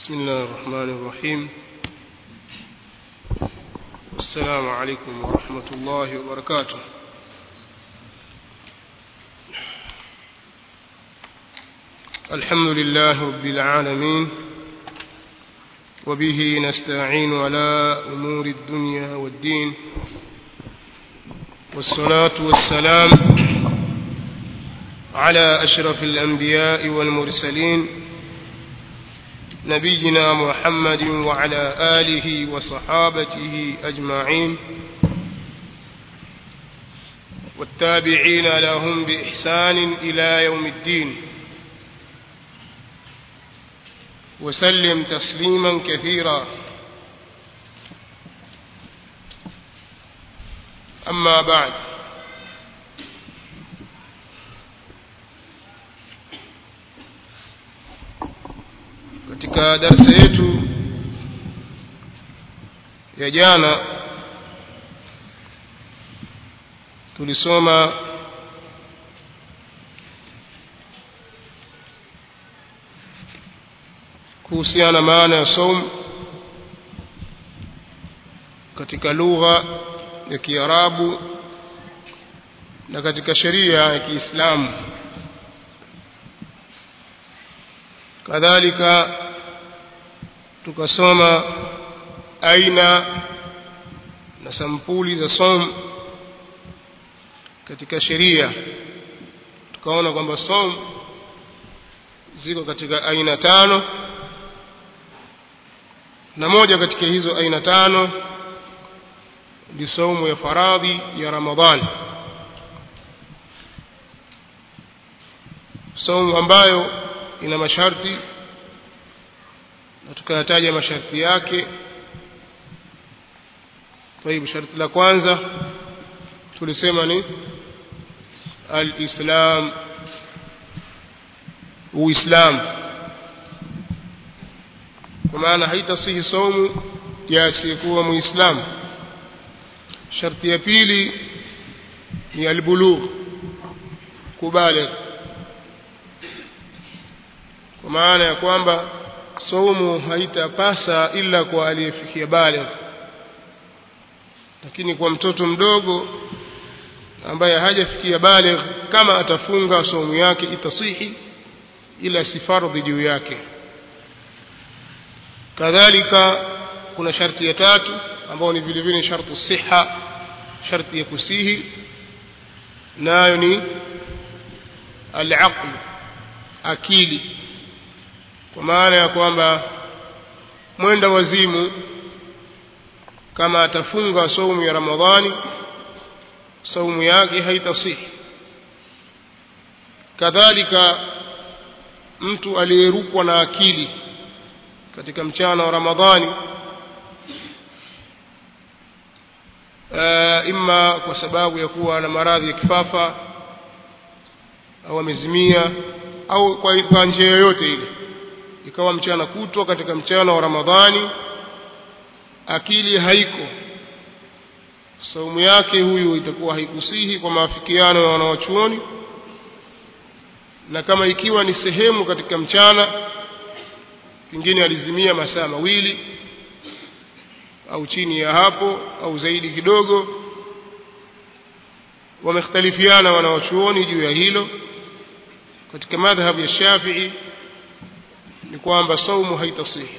بسم الله الرحمن الرحيم السلام عليكم ورحمة الله وبركاته الحمد لله رب العالمين وبه نستعين على أمور الدنيا والدين والصلاة والسلام على أشرف الأنبياء والمرسلين نبينا محمد وعلى آله وصحابته أجمعين والتابعين لهم بإحسان إلى يوم الدين وسلم تسليما كثيرا أما بعد katika darasa yetu ya jana tulisoma kuhusiana maana ya saum katika lugha ya Kiarabu na katika sheria ya Kiislamu kadhalika tukasoma aina na sampuli za som katika sheria tukaona kwamba som ziko katika aina tano na moja katika hizo aina tano ni saumu ya faradhi ya ramadhani saumu ambayo ina masharti na tukayataja masharti yake طيب sharti la kwanza tulisema ni alislam uislam kwa maana haitasihi saumu ya asiyekuwa muislamu sharti ya pili ni albulugh kubaligh kwa maana ya kwamba saumu haitapasa ila kwa aliyefikia baligh lakini kwa mtoto mdogo ambaye hajafikia baligh kama atafunga saumu yake itasihi ila si fardhi juu yake kadhalika kuna sharti ya tatu ambayo ni vile vile shartu siha sharti ya kusihi nayo ni al-aql akili kwa maana ya kwamba mwenda wazimu kama atafunga saumu ya Ramadhani saumu yake haitasihi kadhalika mtu aliyerukwa na akili katika mchana wa Ramadhani uh, imma kwa sababu ya kuwa na maradhi ya kifafa au amezimia au kwa, kwa njia yoyote ile ikawa mchana kutwa katika mchana wa Ramadhani akili haiko saumu yake huyu itakuwa haikusihi kwa maafikiano ya wanawachuoni na kama ikiwa ni sehemu katika mchana pengine alizimia masaa mawili au chini ya hapo au zaidi kidogo wamekhtalifiana wanawachuoni juu ya hilo katika madhhabu ya Shafi'i ni kwamba saumu haitasihi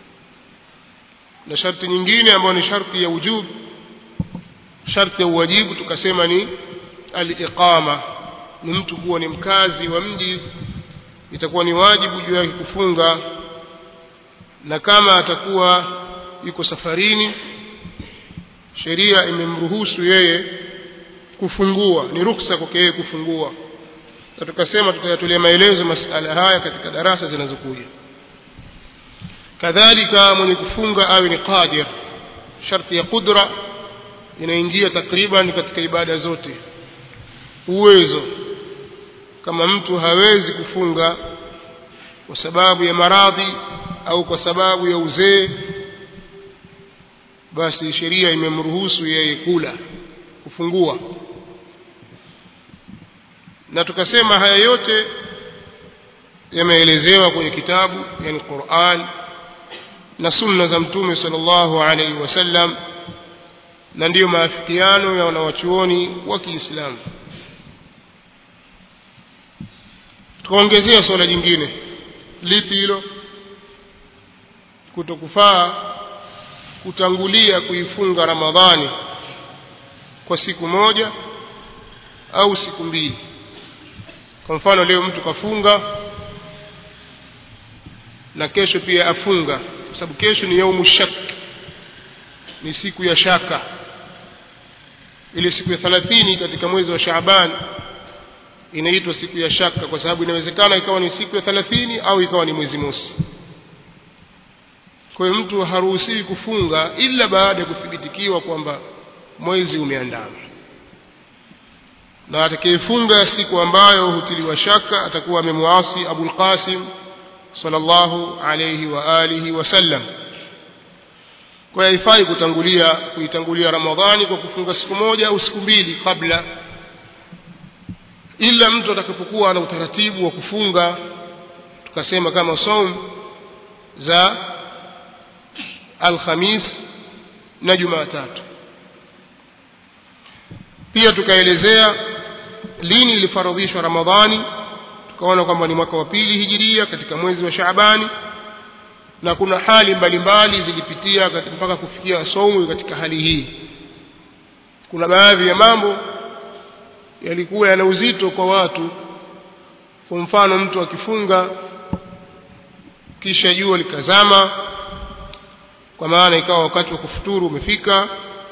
na sharti nyingine ambayo ni sharti ya wujub sharti ya uwajibu tukasema ni al-iqama ni mtu kuwa ni mkazi wa mji itakuwa ni wajibu juu yake kufunga na kama atakuwa yuko safarini sheria imemruhusu yeye kufungua ni ruksa kwake yeye kufungua na tukasema tutayatolea maelezo masala haya katika darasa zinazokuja kadhalika mwenye kufunga awe ni qadir sharti ya qudra inaingia takriban katika ibada zote uwezo kama mtu hawezi kufunga kwa sababu ya maradhi au kwa sababu ya uzee basi sheria imemruhusu yeye kula kufungua na tukasema haya yote yameelezewa kwenye kitabu yani Qur'an na sunna za mtume sallallahu alaihi wasallam na ndiyo maafikiano ya wanawachuoni wa Kiislamu tukaongezea swala jingine lipi hilo kutokufaa kutangulia kuifunga Ramadhani kwa siku moja au siku mbili kwa mfano leo mtu kafunga na kesho pia afunga kwa sababu kesho ni yaumu shak ni siku ya shaka ile siku ya thalathini katika mwezi wa Shaaban inaitwa siku ya shaka kwa sababu inawezekana ikawa ni siku ya thalathini au ikawa ni mwezi mosi kwa hiyo mtu haruhusiwi kufunga ila baada ya kuthibitikiwa kwamba mwezi umeandama na atakayefunga siku ambayo hutiliwa shaka atakuwa amemwasi Abul Qasim sallallahu alayhi wa alihi wasallam kwa hiyo haifai kutangulia kuitangulia Ramadhani kwa kufunga siku moja au siku mbili kabla ila mtu atakapokuwa na utaratibu wa kufunga tukasema kama saum za alhamis na jumatatu pia tukaelezea lini ilifaradhishwa ramadhani tukaona kwamba ni mwaka wa pili hijiria katika mwezi wa shaabani na kuna hali mbalimbali zilipitia mpaka kufikia saumu katika hali hii kuna baadhi ya mambo yalikuwa yana uzito kwa watu kwa mfano mtu akifunga kisha jua likazama kwa maana ikawa wakati wa kufuturu umefika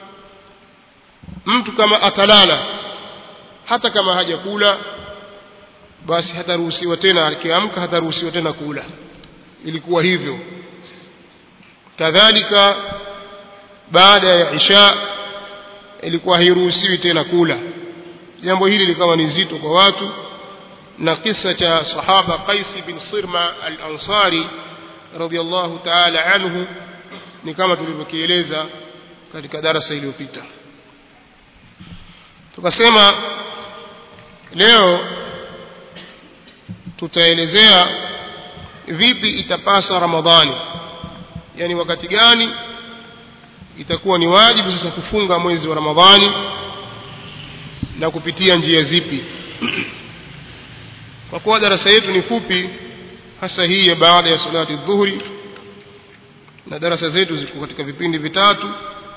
mtu kama atalala hata kama hajakula basi hataruhusiwa tena akiamka hataruhusiwa tena kula ilikuwa hivyo kadhalika baada ya isha ilikuwa hairuhusiwi tena kula jambo hili likawa ni zito kwa watu na kisa cha sahaba Qais bin Sirma al-Ansari radiyallahu ta'ala anhu ni kama tulivyokieleza katika darasa iliyopita tukasema leo tutaelezea vipi itapasa Ramadhani yani wakati gani itakuwa ni wajibu sasa kufunga mwezi wa Ramadhani na kupitia njia zipi kwa kuwa darasa yetu ni fupi hasa hii ya baada ya salati dhuhuri na darasa zetu ziko katika vipindi vitatu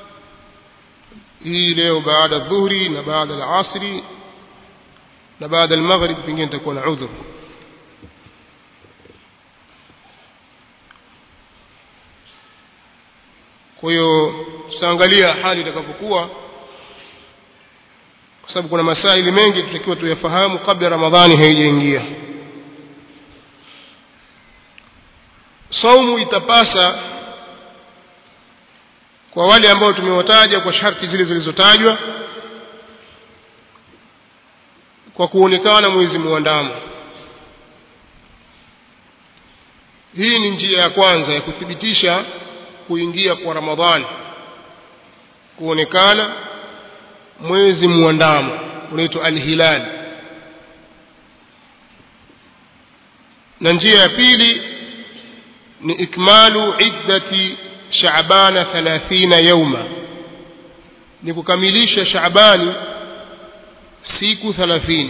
hii leo baada ya dhuhuri na baada ya asri na baada ya maghrib pengine nitakuwa na udhur kwa hiyo tutaangalia hali itakapokuwa kwa sababu kuna masaili mengi tutakiwa tuyafahamu kabla ramadhani haijaingia saumu itapasa kwa wale ambao tumewataja kwa sharti zile zilizotajwa kwa kuonekana mwezi muandamo hii ni njia ya kwanza ya kuthibitisha kuingia kwa ramadhani kuonekana mwezi muandamo unaitwa alhilal na njia ya pili ni ikmalu iddati shaabana 30 yauma ni kukamilisha shaabani siku 30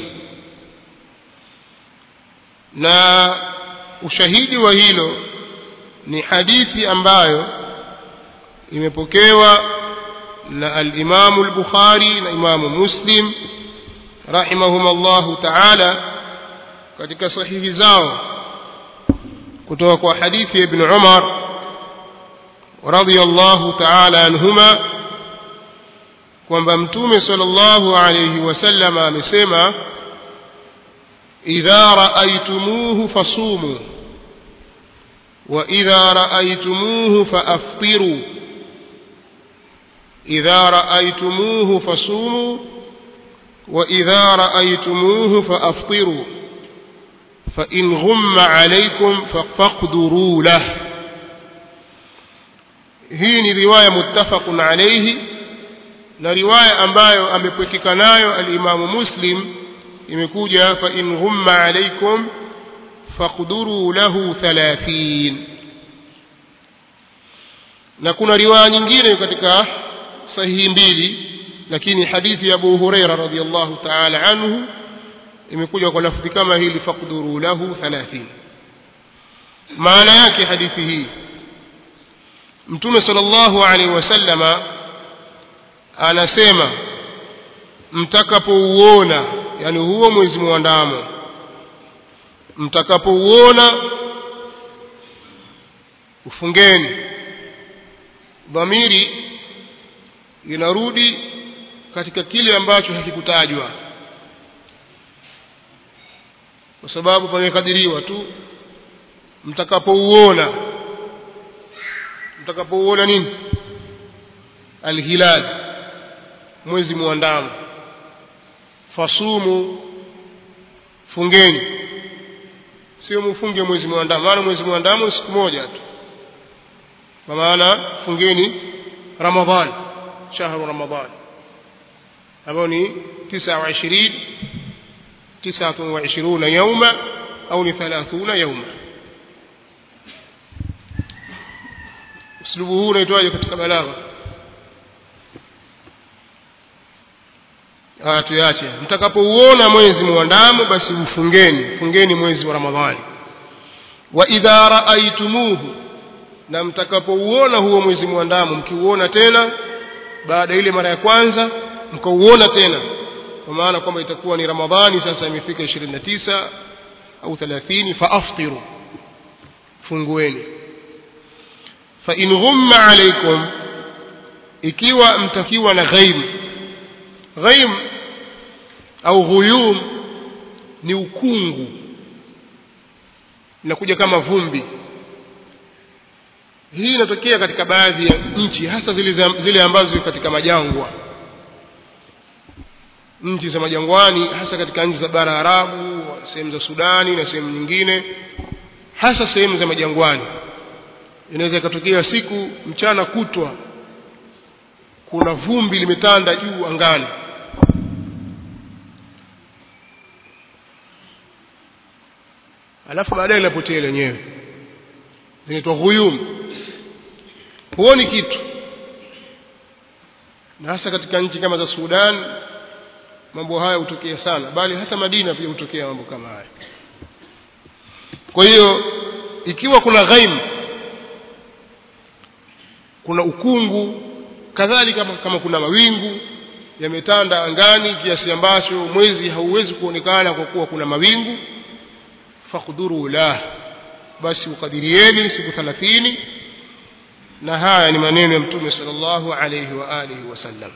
na ushahidi wa hilo ni hadithi ambayo imepokewa na al-Imam al-Bukhari na Imam Muslim rahimahum Allah ta'ala katika sahihi zao kutoka kwa hadithi ya Ibn Umar radiyallahu ta'ala anhuma kwamba mtume sallallahu alayhi wasallam amesema idha ra'aytumuhu fasumu wa idha ra'aytumuhu faaftiru إذا رأيتموه فصوموا وإذا رأيتموه فأفطروا فإن غم عليكم فاقدروا له hii ni riwaya muttafaqun alayhi na riwaya ambayo amepwekeka nayo alimamu muslim imekuja fa in ghumma alaykum faqduru lahu 30 na kuna riwaya nyingine katika sahihi mbili lakini hadithi ya Abu Huraira radhiyallahu ta'ala anhu imekuja kwa lafzi kama hili faqduru lahu 30 maana yake hadithi hii Mtume sallallahu alaihi wasallama anasema mtakapouona yani huo mwezi mwandamo mtakapouona ufungeni dhamiri inarudi katika kile ambacho hakikutajwa kwa sababu pamekadiriwa tu mtakapouona mtakapouona nini alhilal mwezi muandamo fasumu fungeni sio mfunge mwezi muandamo maana mwezi muandamo ni siku moja tu kwa maana fungeni ramadhan shahru ramadhan ambao ni 29 29 yauma au ni 30 yauma uslubu huu unaitwaje katika balagha ah tuache mtakapouona mwezi muandamo basi ufungeni fungeni mwezi wa ramadhani wa idha raaitumuhu na mtakapouona huo mwezi muandamo mkiuona tena baada ile mara ya kwanza mkauona tena kwa maana kwamba itakuwa ni ramadhani sasa imefika 29 au 30 faaftiru fungueni fa in ghumma alaykum ikiwa mtakiwa na ghaim ghaim au ghuyum ni ukungu inakuja kama vumbi hii inatokea katika baadhi ya nchi hasa zile, zile ambazo katika majangwa nchi za majangwani hasa katika nchi za bara Arabu sehemu za Sudani na sehemu nyingine hasa sehemu za majangwani inaweza ikatokea siku mchana kutwa kuna vumbi limetanda juu angani alafu baadaye linapotea lenyewe zinaitwa ghuyum huoni kitu na hasa katika nchi kama za Sudan mambo haya hutokea sana bali hata Madina pia hutokea mambo kama haya kwa hiyo ikiwa kuna ghaim kuna ukungu kadhalika kama, kama kuna mawingu yametanda angani kiasi ambacho mwezi hauwezi kuonekana kwa kuwa kuna mawingu faqduru la basi ukadirieni siku 30 na haya ni maneno ya mtume sallallahu alayhi wa alihi wasallam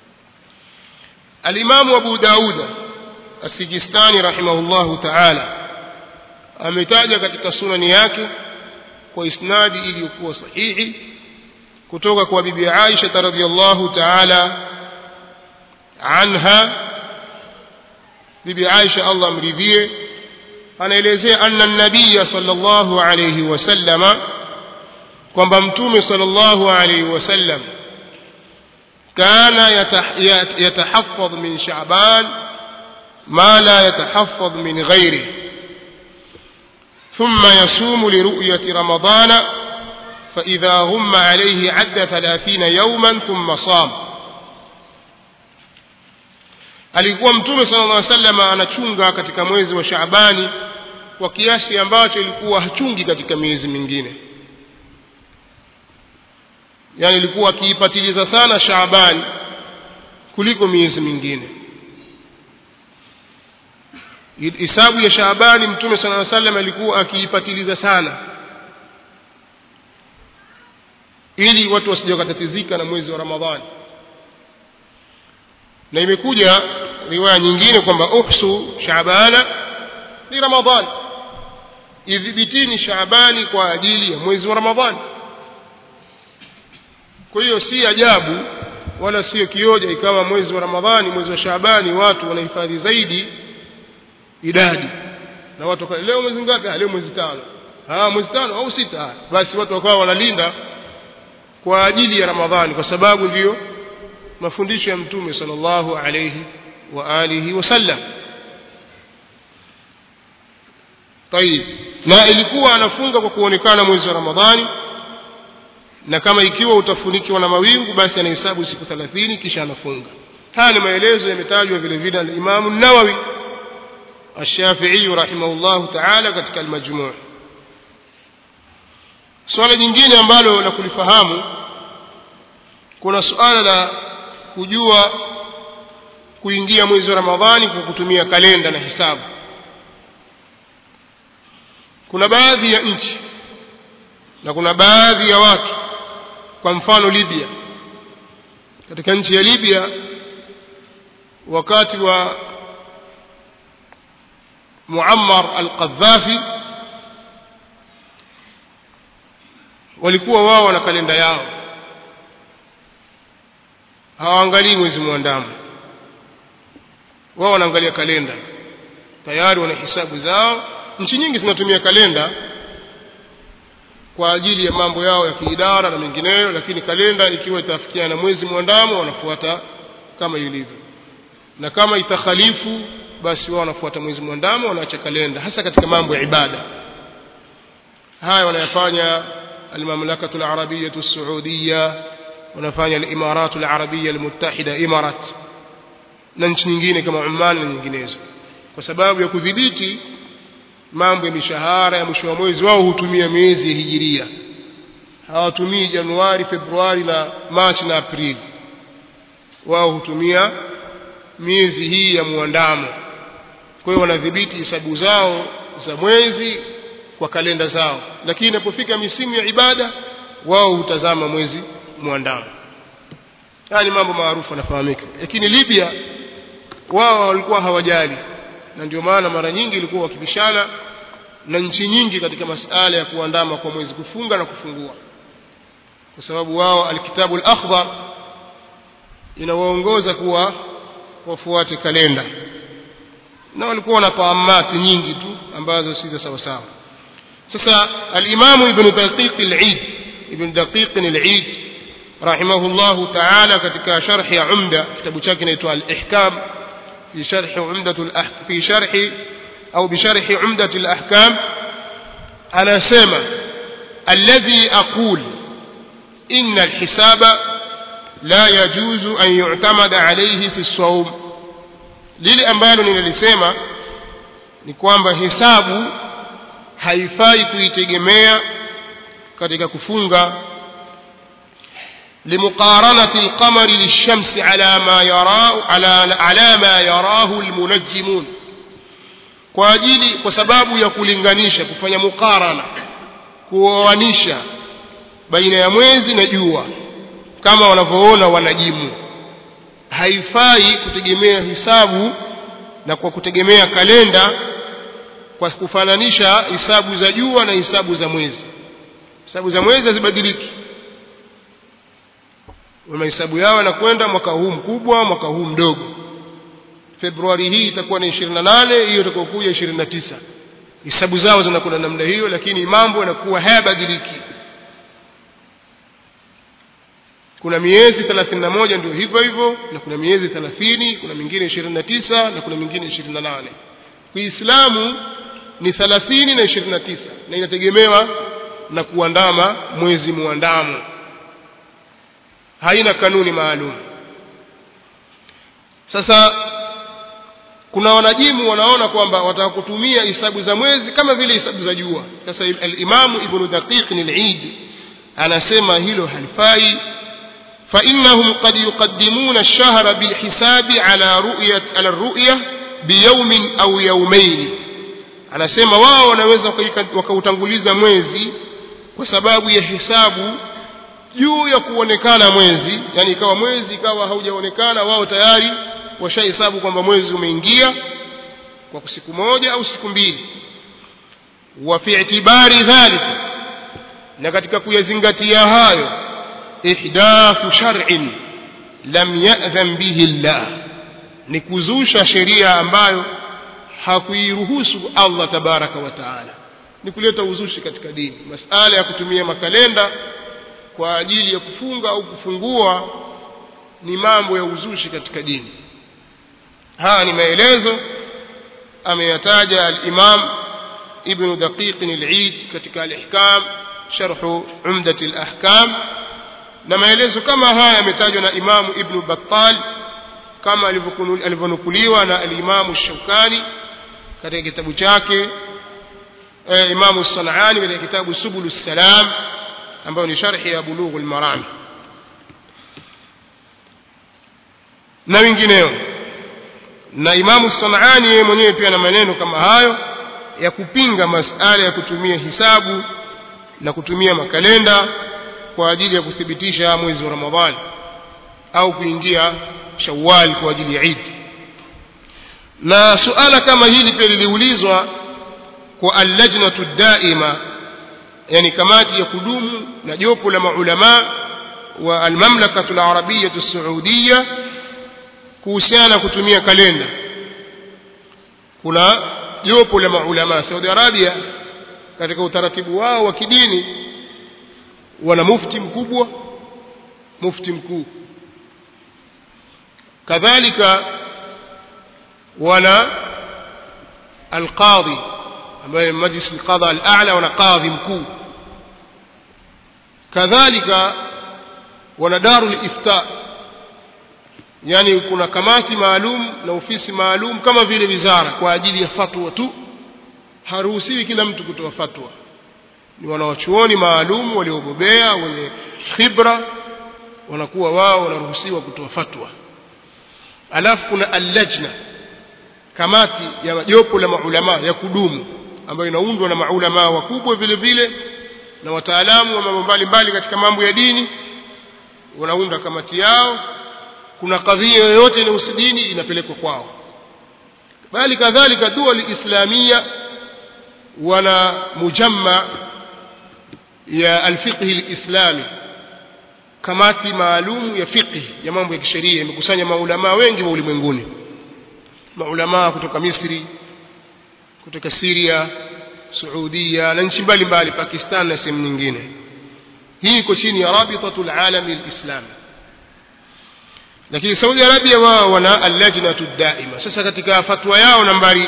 alimamu abu dauda as-sijistani rahimahullahu ta'ala ametaja katika sunani yake kwa isnadi iliyokuwa sahihi kutoka kwa bibi Aisha radhiyallahu ta'ala anha bibi Aisha Allah amridhie anaelezea anna nabiyya sallallahu alayhi wasallama kwamba mtume sallallahu alayhi wasallam kana yatahaffadh min sha'ban ma la yatahaffadh min ghairihi ثم يصوم لرؤية رمضان فإذا غم عليه عد ثلاثين يوما ثم صام alikuwa mtume sallallahu alaihi wasallam anachunga katika mwezi wa Shaabani kwa kiasi ambacho ilikuwa hachungi katika miezi mingine yani ilikuwa akiipatiliza sana Shaabani kuliko miezi mingine hisabu ya Shaabani mtume sallallahu alaihi wasallam alikuwa akiipatiliza sana ili watu wasije wakatatizika na mwezi wa Ramadhani na imekuja riwaya nyingine kwamba uhsu Shaabana ni Ramadhani idhibitini Shaabani kwa ajili ya mwezi wa Ramadhani kwa hiyo si ajabu wala sio kioja ikawa mwezi wa Ramadhani mwezi wa Shaabani watu wanahifadhi zaidi idadi na watu kwa leo mwezi ngapi leo mwezi tano ah mwezi tano au sita basi watu wakawa wanalinda kwa ajili ya Ramadhani kwa sababu ndiyo mafundisho ya mtume sallallahu alayhi wa alihi wasallam طيب na ilikuwa anafunga kwa kuonekana mwezi wa Ramadhani na kama ikiwa utafunikiwa na mawingu basi anahesabu siku thelathini kisha anafunga haya ni maelezo yametajwa vile vile na Imamu Nawawi Ash-Shafi'i rahimahullahu ta'ala katika al-Majmu' swala jingine ambalo la kulifahamu kuna suala la kujua kuingia mwezi wa Ramadhani kwa kutumia kalenda na hisabu kuna baadhi ya nchi na kuna baadhi ya watu kwa mfano Libya katika nchi ya Libya wakati wa Muammar al-Qaddafi walikuwa wao na kalenda yao hawaangalii mwezi mwandamo wao wanaangalia kalenda tayari wana hisabu zao nchi nyingi zinatumia kalenda kwa ajili ya mambo yao ya kiidara na mengineyo lakini kalenda ikiwa itafikiana na mwezi mwandamo wanafuata kama ilivyo na kama itakhalifu basi wao wanafuata mwezi mwandamo wanaacha kalenda hasa katika mambo ya ibada haya wanayafanya almamlakatu alarabiyatu saudiya wanafanya alimaratu alarabia almuttahida imarat na nchi nyingine kama Oman na nyinginezo kwa sababu ya kudhibiti mambo ya mishahara ya mwisho wa mwezi wao hutumia miezi ya hijiria hawatumii Januari Februari na Machi na Aprili wao hutumia miezi hii ya muandamo kwa hiyo wanadhibiti hesabu zao za mwezi kwa kalenda zao lakini inapofika misimu ya ibada wao hutazama mwezi muandamo haya ni mambo maarufu yanafahamika lakini Libya wao walikuwa hawajali na ndio maana mara nyingi ilikuwa wakibishana na nchi nyingi katika masala ya kuandama kwa mwezi kufunga na kufungua kwa sababu wao alkitabu al-akhdar inawaongoza kuwa wafuate kalenda na walikuwa na taamati nyingi tu ambazo si za sawa sawa sasa al-Imam Ibn Daqiq al-Eid Ibn Daqiq al-Eid rahimahullah ta'ala katika sharh ya Umda kitabu chake kinaitwa al-Ihkam في شرح عمدة الأح... في شرح أو بشرح عمدة الأحكام أنا سامع الذي أقول إن الحساب لا يجوز أن يعتمد عليه في الصوم lile ambalo ninalisema ni kwamba hisabu haifai kuitegemea katika kufunga لمقارنة القمر للشمس على ما يراه على على ما يراه المنجمون kwa ajili kwa sababu ya kulinganisha kufanya mukarana kuoanisha baina ya mwezi na jua kama wanavyoona wanajimu haifai kutegemea hisabu na kwa kutegemea kalenda kwa kufananisha hisabu za jua na hisabu za mwezi hisabu za mwezi hazibadiliki mahesabu yao yanakwenda mwaka huu mkubwa mwaka huu mdogo februari hii itakuwa ni ishirini na nane hiyo itakokuja ishirini na tisa hisabu zao zinakwenda namna hiyo lakini mambo yanakuwa hayabadiliki kuna miezi thelathini na moja ndio hivyo hivyo na kuna miezi thelathini kuna mingine ishirini na tisa na kuna mingine ishirini na nane kiislamu ni thelathini na ishirini na tisa na inategemewa na kuandama mwezi muandamo haina kanuni maalum sasa kuna wanajimu wanaona kwamba wataka kutumia hisabu za mwezi kama vile hisabu za jua sasa al-Imam Ibn Daqiq al-Eid anasema hilo halifai فإنهم قد يقدمون الشهر بالحساب على رؤية على الرؤية بيوم أو يومين anasema wao wanaweza wakautanguliza mwezi kwa sababu ya hisabu juu ya kuonekana mwezi yani ikawa mwezi ikawa haujaonekana wao tayari washahesabu kwamba mwezi umeingia kwa siku moja au siku mbili wa fi itibari dhalika na katika kuyazingatia hayo ihdathu shar'in lam ya'dhan bihi Allah ni kuzusha sheria ambayo hakuiruhusu Allah tabaraka wa taala ni kuleta uzushi katika dini masala ya kutumia makalenda kwa ajili ya kufunga au kufungua ni mambo ya uzushi katika dini haya ni maelezo ameyataja al-Imam Ibn Daqiq al-Eid katika al-Ihkam sharh Umdat al-Ahkam na maelezo kama haya yametajwa na imamu ibnu battal kama alivyonukuliwa na alimamu shaukani katika kitabu chake eh, imamu sanani katika kitabu subulu salam ambayo ni sharhi ya bulughu lmarami na wengineo na imamu sanani yeye mwenyewe pia na maneno kama hayo ya kupinga masala ya kutumia hisabu na kutumia makalenda kwa ajili ya kuthibitisha mwezi wa ramadhani au kuingia shawal kwa ajili ya idi na suala kama hili pia liliulizwa kwa allajnatu daima yani kamati ya kudumu na jopo la maulama wa almamlakatu larabiyatu saudiya kuhusiana na kutumia kalenda kuna jopo la maulama saudi arabia katika utaratibu wao wa kidini wana mufti mkubwa mufti mkuu kadhalika wana alqadhi ambaye majlis alqadha alala wana qadhi mkuu kadhalika wana daru lifta yani kuna kamati maalum na ofisi maalum kama vile wizara kwa ajili ya fatwa tu haruhusiwi kila mtu kutoa fatwa ni wanawachuoni maalum waliobobea wenye khibra wanakuwa wao wanaruhusiwa kutoa fatwa alafu kuna allajna kamati ya jopo la maulama ya kudumu ambayo inaundwa na maulama wakubwa vile vile na wataalamu wa mambo mbalimbali katika mambo ya dini wanaunda kamati yao kuna kadhia yoyote inahusu dini inapelekwa kwao bali kadhalika dua liislamia wana mujamma ya alfiqhi lislami kamati maalum ya fiqhi ya mambo ya kisheria imekusanya maulamaa wengi wa ulimwenguni maulamaa kutoka misri kutoka siria suudia na nchi mbalimbali pakistan na sehemu nyingine hii iko chini ya rabitatu lalami lislami lakini saudi arabia wao wana allajnatu daima sasa katika fatwa yao nambari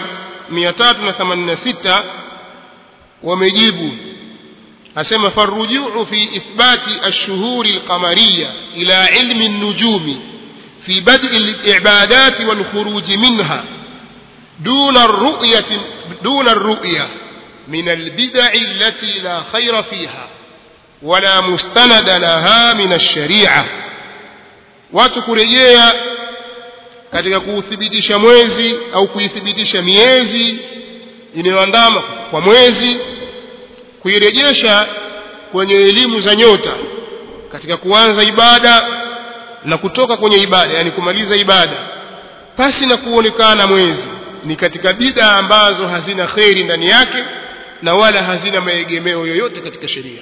386 wamejibu asema farujuu fi ithbati alshuhuri alqamariya ila ilmi النجوم في بدء العبادات والخروج منها دون الرؤية دون الرؤية من البدع التي لا خير فيها ولا مستند لها من الشريعة watu kurejea katika kuuthibitisha mwezi au kuithibitisha miezi inayoandama kwa mwezi kuirejesha kwenye elimu za nyota katika kuanza ibada na kutoka kwenye ibada yani kumaliza ibada pasi na kuonekana mwezi ni katika bida ambazo hazina kheri ndani yake na wala hazina maegemeo yoyote katika sheria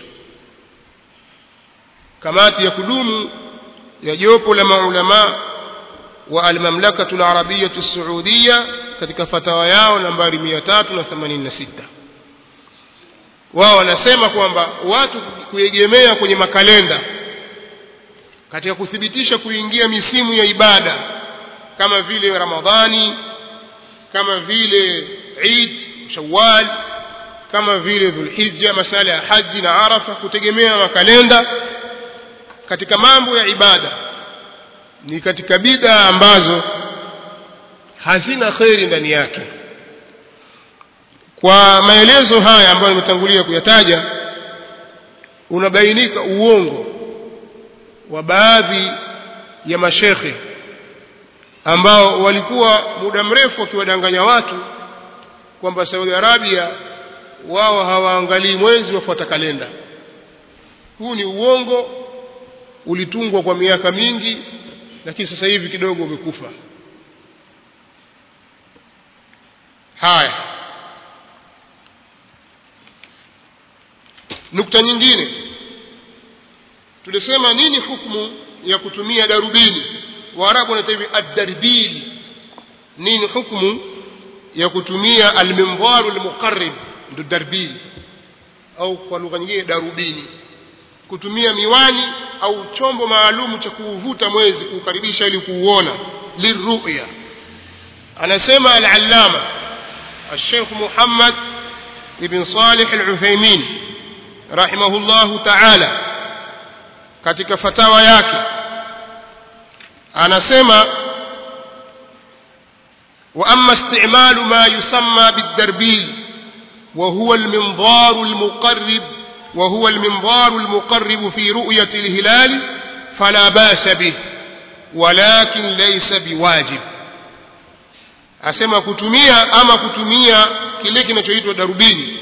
kamati ya kudumu ya jopo la maulama wa almamlakatu larabiyatu saudia katika fatawa yao nambari 386 wao wanasema kwamba watu kuegemea kwenye makalenda katika kuthibitisha kuingia misimu ya ibada kama vile ramadhani kama vile id shawal kama vile dhulhija masala ya haji na arafa kutegemea makalenda katika mambo ya ibada ni katika bid'a ambazo hazina kheri ndani yake kwa maelezo haya ambayo nimetangulia kuyataja unabainika uongo wa baadhi ya mashekhe ambao walikuwa muda mrefu wakiwadanganya watu kwamba Saudi Arabia wao hawaangalii mwezi wafuata kalenda huu ni uongo ulitungwa kwa miaka mingi lakini sasa hivi kidogo umekufa haya nukta nyingine tulisema nini hukumu ya kutumia darubini waarabu wanaita hivi addarbil nini hukumu ya kutumia almindaru almuqarrib ndo darbil au kwa lugha nyingine darubini kutumia miwani au chombo maalum cha kuuvuta mwezi kuukaribisha ili kuuona liruya anasema al-allama الشيخ محمد بن صالح العثيمين رحمه الله تعالى katika fatawa yake anasema واما استعمال ما يسمى بالدربيل وهو المنظار المقرب وهو المنظار المقرب في رؤيه الهلال فلا باس به ولكن ليس بواجب asema kutumia ama kutumia kile kinachoitwa darubini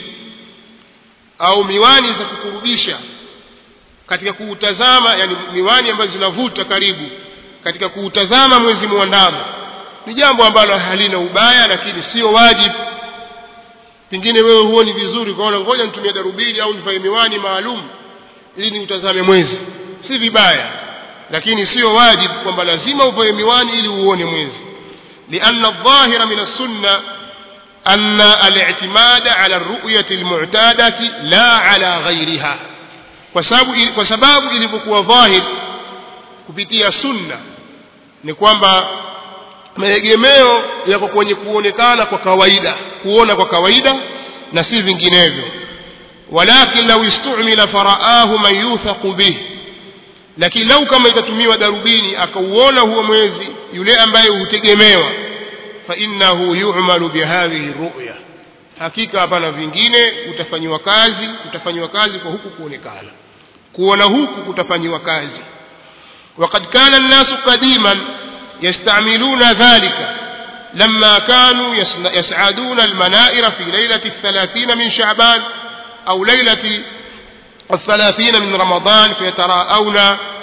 au miwani za kukurubisha katika kuutazama yani miwani ambazo zinavuta karibu katika kuutazama mwezi mwandamo ni jambo ambalo halina ubaya lakini sio wajibu pengine wewe huoni vizuri ukaona ngoja nitumie darubini au nifanye miwani maalum ili niutazame mwezi si vibaya lakini sio wajibu kwamba lazima uvae miwani ili uone mwezi لأن الظاهر من السنة أن الاعتماد على الرؤية المعتادة لا على غيرها kwa sababu ilivyokuwa dhahir kupitia sunna ni kwamba maegemeo yako kwenye kuonekana kwa kawaida kuona kwa kawaida na si vinginevyo walakin lau istumila faraahu man yuthaqu bih lakini lau kama itatumiwa darubini akauona huo mwezi yule ambaye hutegemewa fainnahu yumalu bihadhihi ruya hakika hapana vingine kutafanyiwa kazi kutafanyiwa kazi kwa huku kuonekana kuona huku kutafanyiwa kazi وقد كان الناس قديما يستعملون ذلك لما كانوا يسعدون المنائر في ليلة الثلاثين من شعبان أو ليلة الثلاثين من رمضان فيتراءون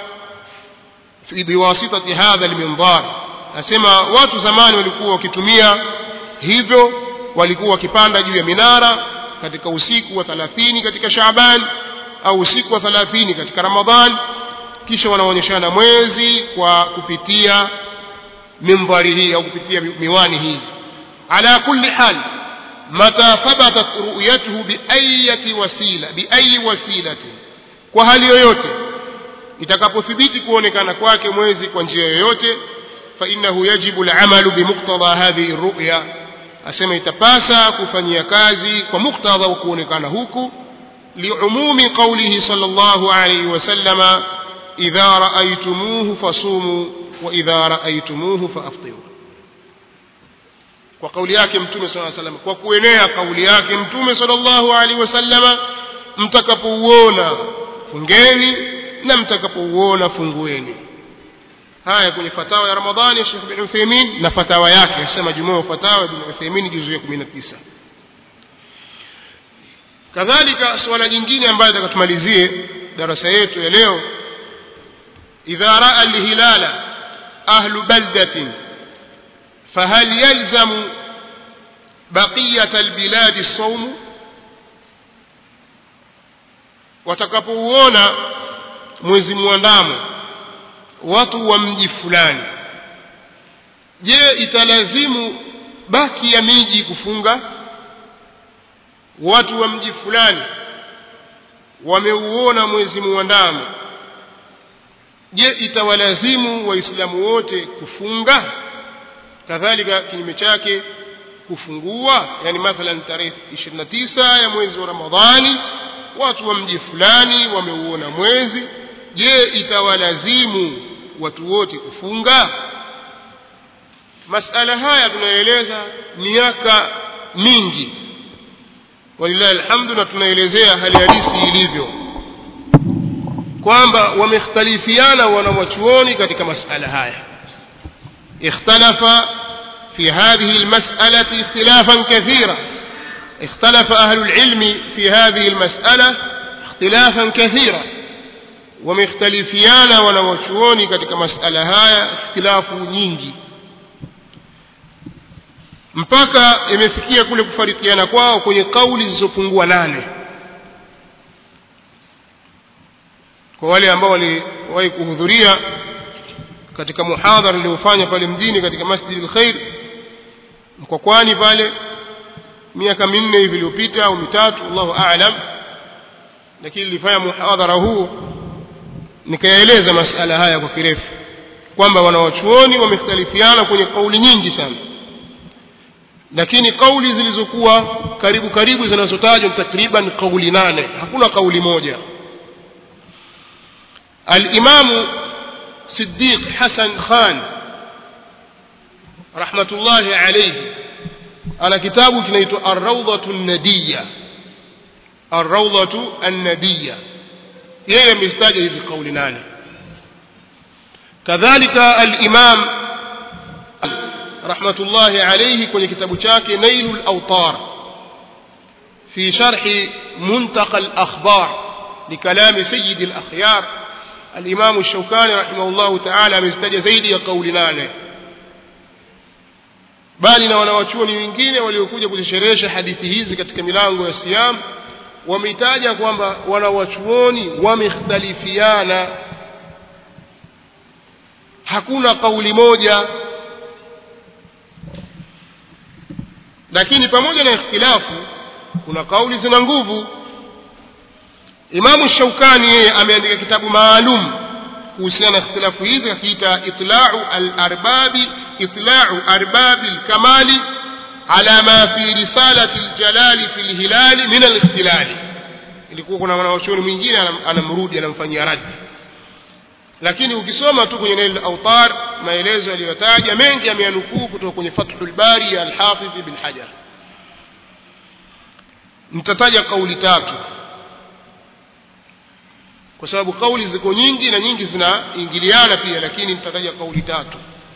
في بواسطة هذا المنظار nasema watu zamani walikuwa wakitumia hivyo walikuwa wakipanda juu ya minara katika usiku wa thalathini katika shaban au usiku wa thalathini katika ramadhan kisha wanaonyeshana mwezi kwa kupitia mimbari hii au kupitia miwani hizi ala kulli hal mata thabatat ru'yatuhu biayati wasila biayi wasilatin kwa hali yoyote itakapothibiti kuonekana kwake mwezi kwa njia yoyote فإنه يجب العمل بمقتضى هذه الرؤيا أسمى يتباسى كفني كازي ومقتضى وكون كان هوكو لعموم قوله صلى الله عليه وسلم إذا رأيتموه فصوموا وإذا رأيتموه فأفطروا وقول yake mtume صلى الله عليه وسلم kwa kuenea kauli yake mtume صلى الله عليه وسلم mtakapouona fungeni na mtakapouona fungueni haya kwenye fatawa ya ramadhani ya shekh bin utheimin na fatawa yake asema jumua fatawa bin utheimin juzu ya kumi na tisa kadhalika suala jingine ambayo takatumalizie darasa yetu ya leo idha raa lhilala ahlu baldatin fahal yalzamu baqiyat albiladi saumu watakapouona mwezi mwandamo watu wa mji fulani je italazimu baki ya miji kufunga watu wa mji fulani wameuona mwezi muandamo je itawalazimu waislamu wote kufunga kadhalika kinyume chake kufungua yani mathalan tarehe 29 ya mwezi wa ramadhani watu wa mji fulani wameuona mwezi je itawalazimu watu wote kufunga masala haya tunaeleza miaka mingi walillahi alhamdu na tunaelezea hali halisi ilivyo kwamba wamekhtalifiana wanawachuoni katika masala haya ikhtalafa في هذه المسألة اختلافا كثيرا اختلف أهل العلم في هذه المسألة اختلافا كثيرا wamekhtalifiana wanawachuoni katika masala haya ikhtilafu nyingi mpaka imefikia kule kufarikiana kwao kwenye kauli zilizopungua nane kwa wale ambao waliwahi kuhudhuria katika muhadhara niliofanya pale mjini katika masjidi lkhair mkokwani pale miaka minne hivi iliyopita au mitatu allahu alam lakini nilifanya muhadhara huu nikayaeleza masala haya kwa kirefu kwamba wanawachuoni wamekhtalifiana kwenye kauli nyingi sana lakini kauli zilizokuwa karibu karibu zinazotajwa takriban kauli nane hakuna kauli moja alimamu siddiq hasan khan rahmatullahi alayhi ana kitabu kinaitwa arraudhatu nadiya arraudhatu annadiya yeye amezitaja hizi kauli nane kadhalika alimam rahmatullahi alayhi kwenye kitabu chake nailu lautar في شرح منتقى الأخبار لكلام سيد الأخيار الإمام الشوكاني رحمه الله تعالى مزتج زيدي قول نانه bali na wanawachuoni wengine waliokuja kuzisherehesha hadithi hizi katika milango ya siyam wameitaja kwamba wanawachuoni wamekhtalifiana hakuna kauli moja lakini pamoja na ikhtilafu kuna kauli zina nguvu imamu shaukani yeye ameandika kitabu maalum kuhusiana na ikhtilafu hizi akiita itlau alarbabi itlau arbabi lkamali ala ma fi risalati ljalali fi lhilali min alikhtilali ilikuwa kuna mwanawachuoni mwingine anamrudi anamfanyia raddi lakini ukisoma tu kwenye nail autar maelezo yaliyotaja mengi ameyanukuu kutoka kwenye fathu lbari ya alhafidhi bin hajar nitataja kauli tatu kwa sababu kauli ziko nyingi na nyingi zinaingiliana pia lakini nitataja kauli tatu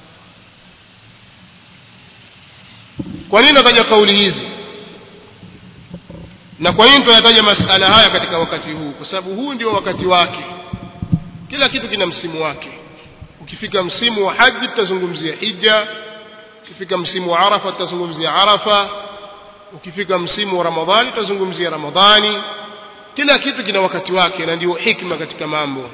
kwa nini nataja kauli hizi na kwa nini tunayataja masala haya katika wakati huu kwa sababu huu ndio wakati wake kila kitu kina msimu wake ukifika msimu wa haji tutazungumzia hija ukifika msimu wa arafa tutazungumzia arafa ukifika msimu wa ramadhani tutazungumzia ramadhani kila kitu kina wakati wake na ndio hikma katika mambo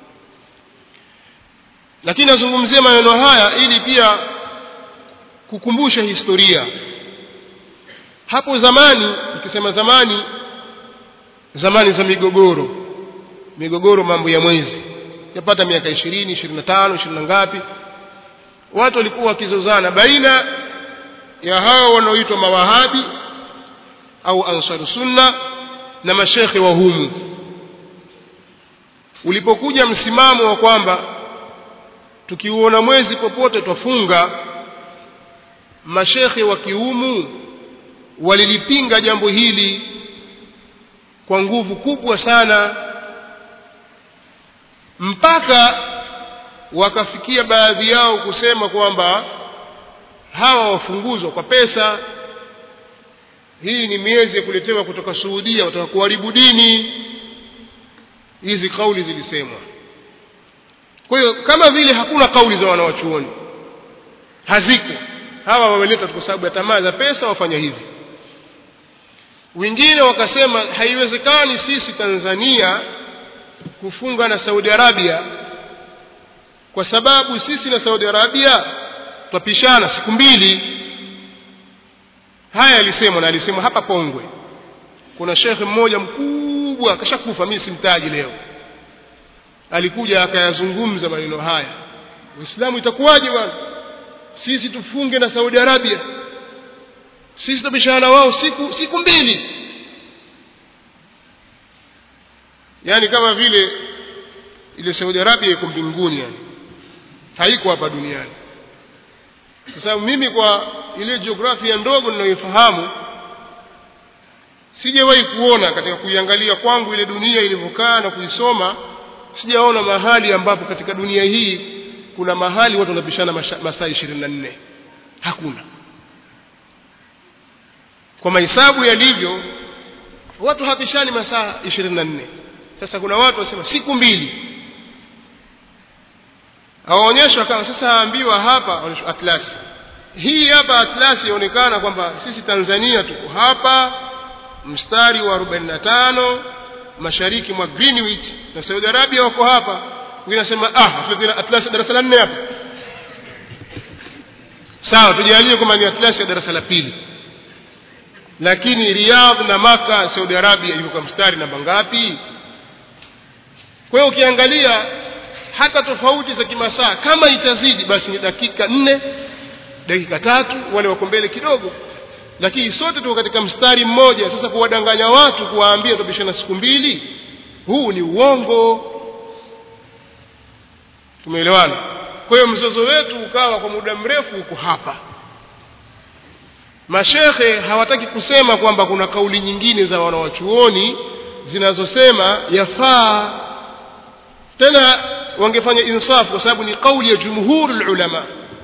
lakini nazungumzia maneno haya ili pia kukumbusha historia hapo zamani ukisema zamani zamani za migogoro migogoro mambo ya mwezi yapata miaka ishirini ishirini na tano ishirini na ngapi watu walikuwa wakizozana baina ya hao wanaoitwa mawahabi au ansaru sunna na mashekhe wa humu ulipokuja msimamo wa kwamba tukiuona mwezi popote twafunga mashekhe wa kiumu walilipinga jambo hili kwa nguvu kubwa sana mpaka wakafikia baadhi yao kusema kwamba hawa wafunguzwa kwa pesa hii ni miezi ya kuletewa kutoka Suudia wataka kuharibu dini hizi kauli zilisemwa kwa hiyo kama vile hakuna kauli za wanawachuoni haziko hawa wameleta kwa sababu ya tamaa za pesa wafanya hivi wengine wakasema haiwezekani sisi Tanzania kufunga na Saudi Arabia kwa sababu sisi na Saudi Arabia twapishana siku mbili haya alisemwa na alisemwa hapa Pongwe kuna shekhe mmoja mkubwa akashakufa mimi simtaji leo alikuja akayazungumza maneno haya Uislamu itakuwaje bwana sisi tufunge na Saudi Arabia sisi tutapishana wao siku siku mbili yani kama vile ile Saudi Arabia iko mbinguni yani haiko hapa duniani kwa sababu mimi kwa ile jiografia ndogo ninayoifahamu sijawahi kuona katika kuiangalia kwangu ile dunia ilivyokaa na kuisoma sijaona mahali ambapo katika dunia hii kuna mahali watu wanapishana masaa ishirini na nne hakuna kwa mahesabu yalivyo watu hapishani masaa ishirini na nne sasa kuna watu wasema siku mbili awaonyeshwa kama sasa aambiwa hapa atlasi hii hapa atlasi yaonekana kwamba sisi Tanzania tuko hapa mstari wa 45 mashariki mwa Greenwich na Saudi Arabia wako hapa wengine nasema ah atlasi darasa la nne hapa sawa tujalie kwamba ni atlasi ya darasa la pili lakini Riyadh na Maka Saudi Arabia yuko mstari namba ngapi kwa hiyo ukiangalia hata tofauti za kimasaa kama itazidi basi ni dakika nne dakika tatu wale wako mbele kidogo lakini sote tuko katika mstari mmoja sasa kuwadanganya watu kuwaambia tupishana siku mbili huu ni uongo tumeelewana kwa hiyo mzozo wetu ukawa kwa muda mrefu uko hapa mashekhe hawataki kusema kwamba kuna kauli nyingine za wanawachuoni zinazosema yafaa tena wangefanya insafu kwa sababu ni kauli ya jumhurul ulama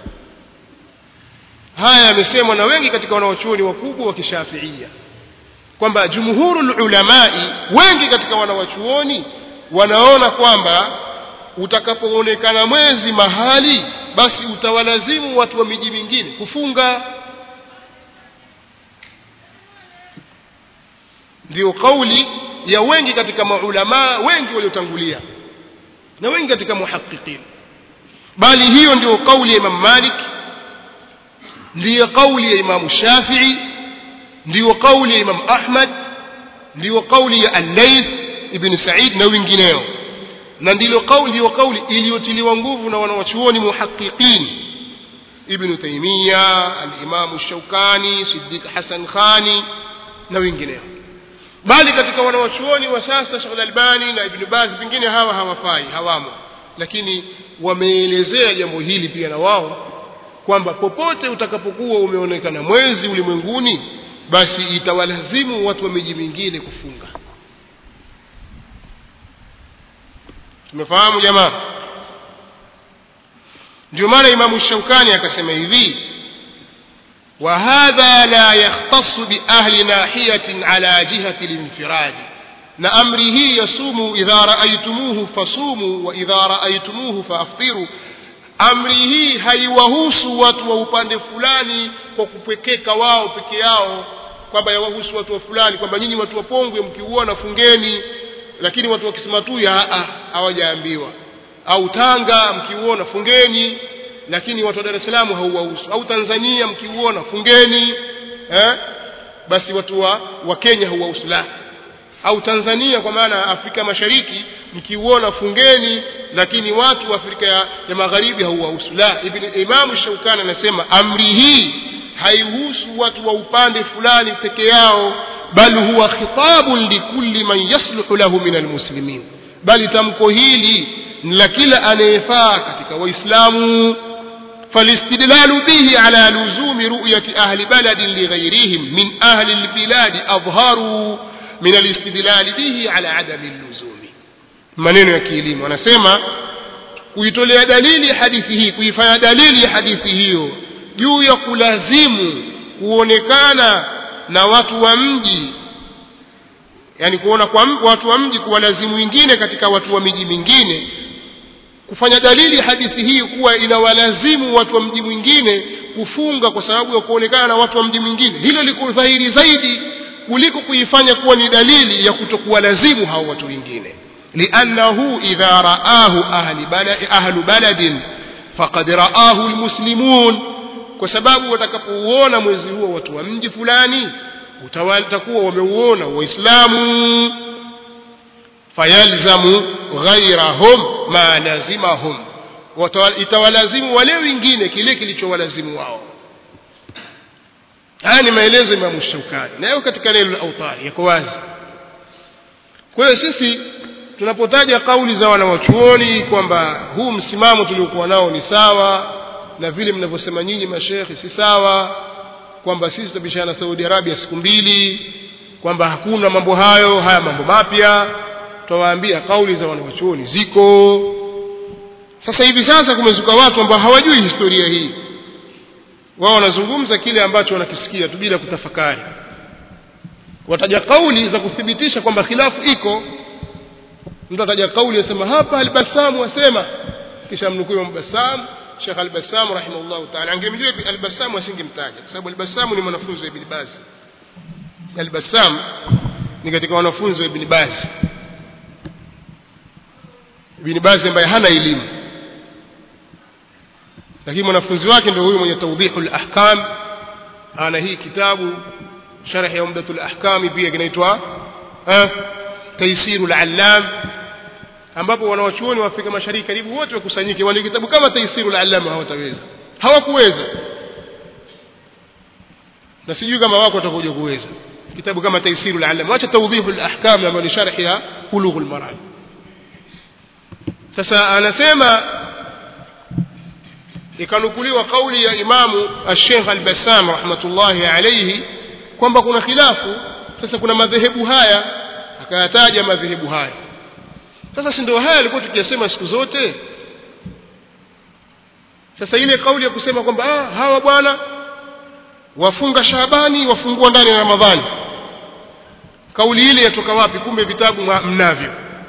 haya yamesemwa na wengi katika wanawachuoni wakubwa wa kishafiia kwamba jumhurul ulamai wengi katika wanawachuoni wanaona kwamba utakapoonekana mwezi mahali basi utawalazimu watu wa miji mingine kufunga ndiyo kauli ya wengi katika maulamaa wengi waliotangulia na wengi katika muhaqiqin bali hiyo ndio kauli ya imam malik ndiyo kauli ya imamu shafii ndiyo kauli ya imam ahmad ndiyo kauli ya allaith ibn said na wengineo na ndilo kauli ndiyo kauli iliyotiliwa nguvu na wanawachuoni muhaqiqin ibn taimiya alimamu shaukani siddiq hasan khani na wengineo bali katika wanawachuoni wa sasa Sheikh Al-Albani na Ibn Baz pengine hawa hawafai hawamo lakini wameelezea jambo hili pia na wao kwamba popote utakapokuwa umeonekana mwezi ulimwenguni basi itawalazimu watu wa miji mingine kufunga tumefahamu jamaa ndio maana Imamu Shaukani akasema hivi وهذا لا يختص بأهل ناحية على جهة الانفراد na amri hii ya sumu idha raaitumuhu fasumu wa idha raaitumuhu faaftiru amri hii haiwahusu watu wa upande fulani kwa kupwekeka wao peke yao kwamba yawahusu watu wa fulani kwamba nyinyi watu wa pongwe mkiuona fungeni lakini watu wa kisimatuya hawajaambiwa au tanga mkiuona fungeni lakini watu wa Dar es Salaam hauwahusu au Tanzania mkiuona fungeni eh? basi watu wa, wa Kenya hauwahusu la au Tanzania kwa maana Afrika Mashariki mkiuona fungeni lakini watu wa Afrika ya, ya Magharibi hauwahusu la Ibn Imam Shaukani anasema amri hii haihusu watu wa upande fulani peke yao bal huwa khitabun likulli man yasluhu lahu min almuslimin bali tamko hili ni la kila anayefaa katika waislamu فالاستدلال به على لزوم رؤية أهل بلد لغيرهم من أهل البلاد أظهر من الاستدلال به على عدم اللزوم maneno ya kielimu anasema kuitolea dalili hadithi hii kuifanya dalili hadithi hiyo juu ya kulazimu kuonekana na watu wa mji yani kuona kwa watu wa mji kuwalazimu wengine katika watu wa miji mingine kufanya dalili hadithi hii kuwa inawalazimu watu wa mji mwingine kufunga kwa sababu ya kuonekana na watu wa mji mwingine hilo liko dhahiri zaidi kuliko kuifanya kuwa ni dalili ya kutokuwalazimu hao watu wengine liannahu idha raahu ahli balad, ahlu baladin faqad raahu lmuslimun kwa sababu watakapouona mwezi huo watu wa mji fulani utakuwa wameuona waislamu fayalzamu ghairahum ma lazimahum itawalazimu wale wengine kile kilichowalazimu wao haya ni maelezo imamu shaukani nayo katika neno la autari yako wazi kwa hiyo sisi tunapotaja kauli za wanawachuoni kwamba huu msimamo tuliokuwa nao ni sawa na vile mnavyosema nyinyi mashekhi si sawa kwamba sisi tutabishana na saudi arabia siku mbili kwamba hakuna mambo hayo haya mambo mapya tutawaambia kauli za wanawachuoni ziko sasa hivi sasa kumezuka watu ambao hawajui historia hii wao wanazungumza kile ambacho wanakisikia tu bila kutafakari wataja kauli za kuthibitisha kwamba khilafu iko mtu ataja kauli asema hapa albasamu asema kisha mnukuu mbasamu Sheikh Al-Bassam rahimahullah ta'ala angemjua Al-Bassam asingemtaja kwa sababu Al-Bassam ni mwanafunzi wa Ibn Baz Al-Bassam ni katika wanafunzi wa Ibn Baz Ibn Baz ambaye hana elimu lakini mwanafunzi wake ndio huyu mwenye tawdihul ahkam ana hii kitabu sharh ya umdatul ahkam pia kinaitwa eh taysirul allam ambapo wanawachuoni wa Afrika Mashariki karibu wote wakusanyike wale kitabu kama taysirul allam hawataweza hawakuweza na sijui kama wako watakuja kuweza kitabu kama taysirul allam acha tawdihul ahkam ambayo ni sharh ya bulughul maram sasa anasema ikanukuliwa kauli ya imamu alshekh albassam rahmatullahi alaihi kwamba kuna khilafu sasa kuna madhehebu haya akayataja madhehebu haya sasa si ndio haya alikuwa tukiyasema siku zote sasa ile kauli ya kusema kwamba ah, hawa bwana wafunga Shabani wafungua ndani ya Ramadhani kauli ile yatoka wapi kumbe vitabu mnavyo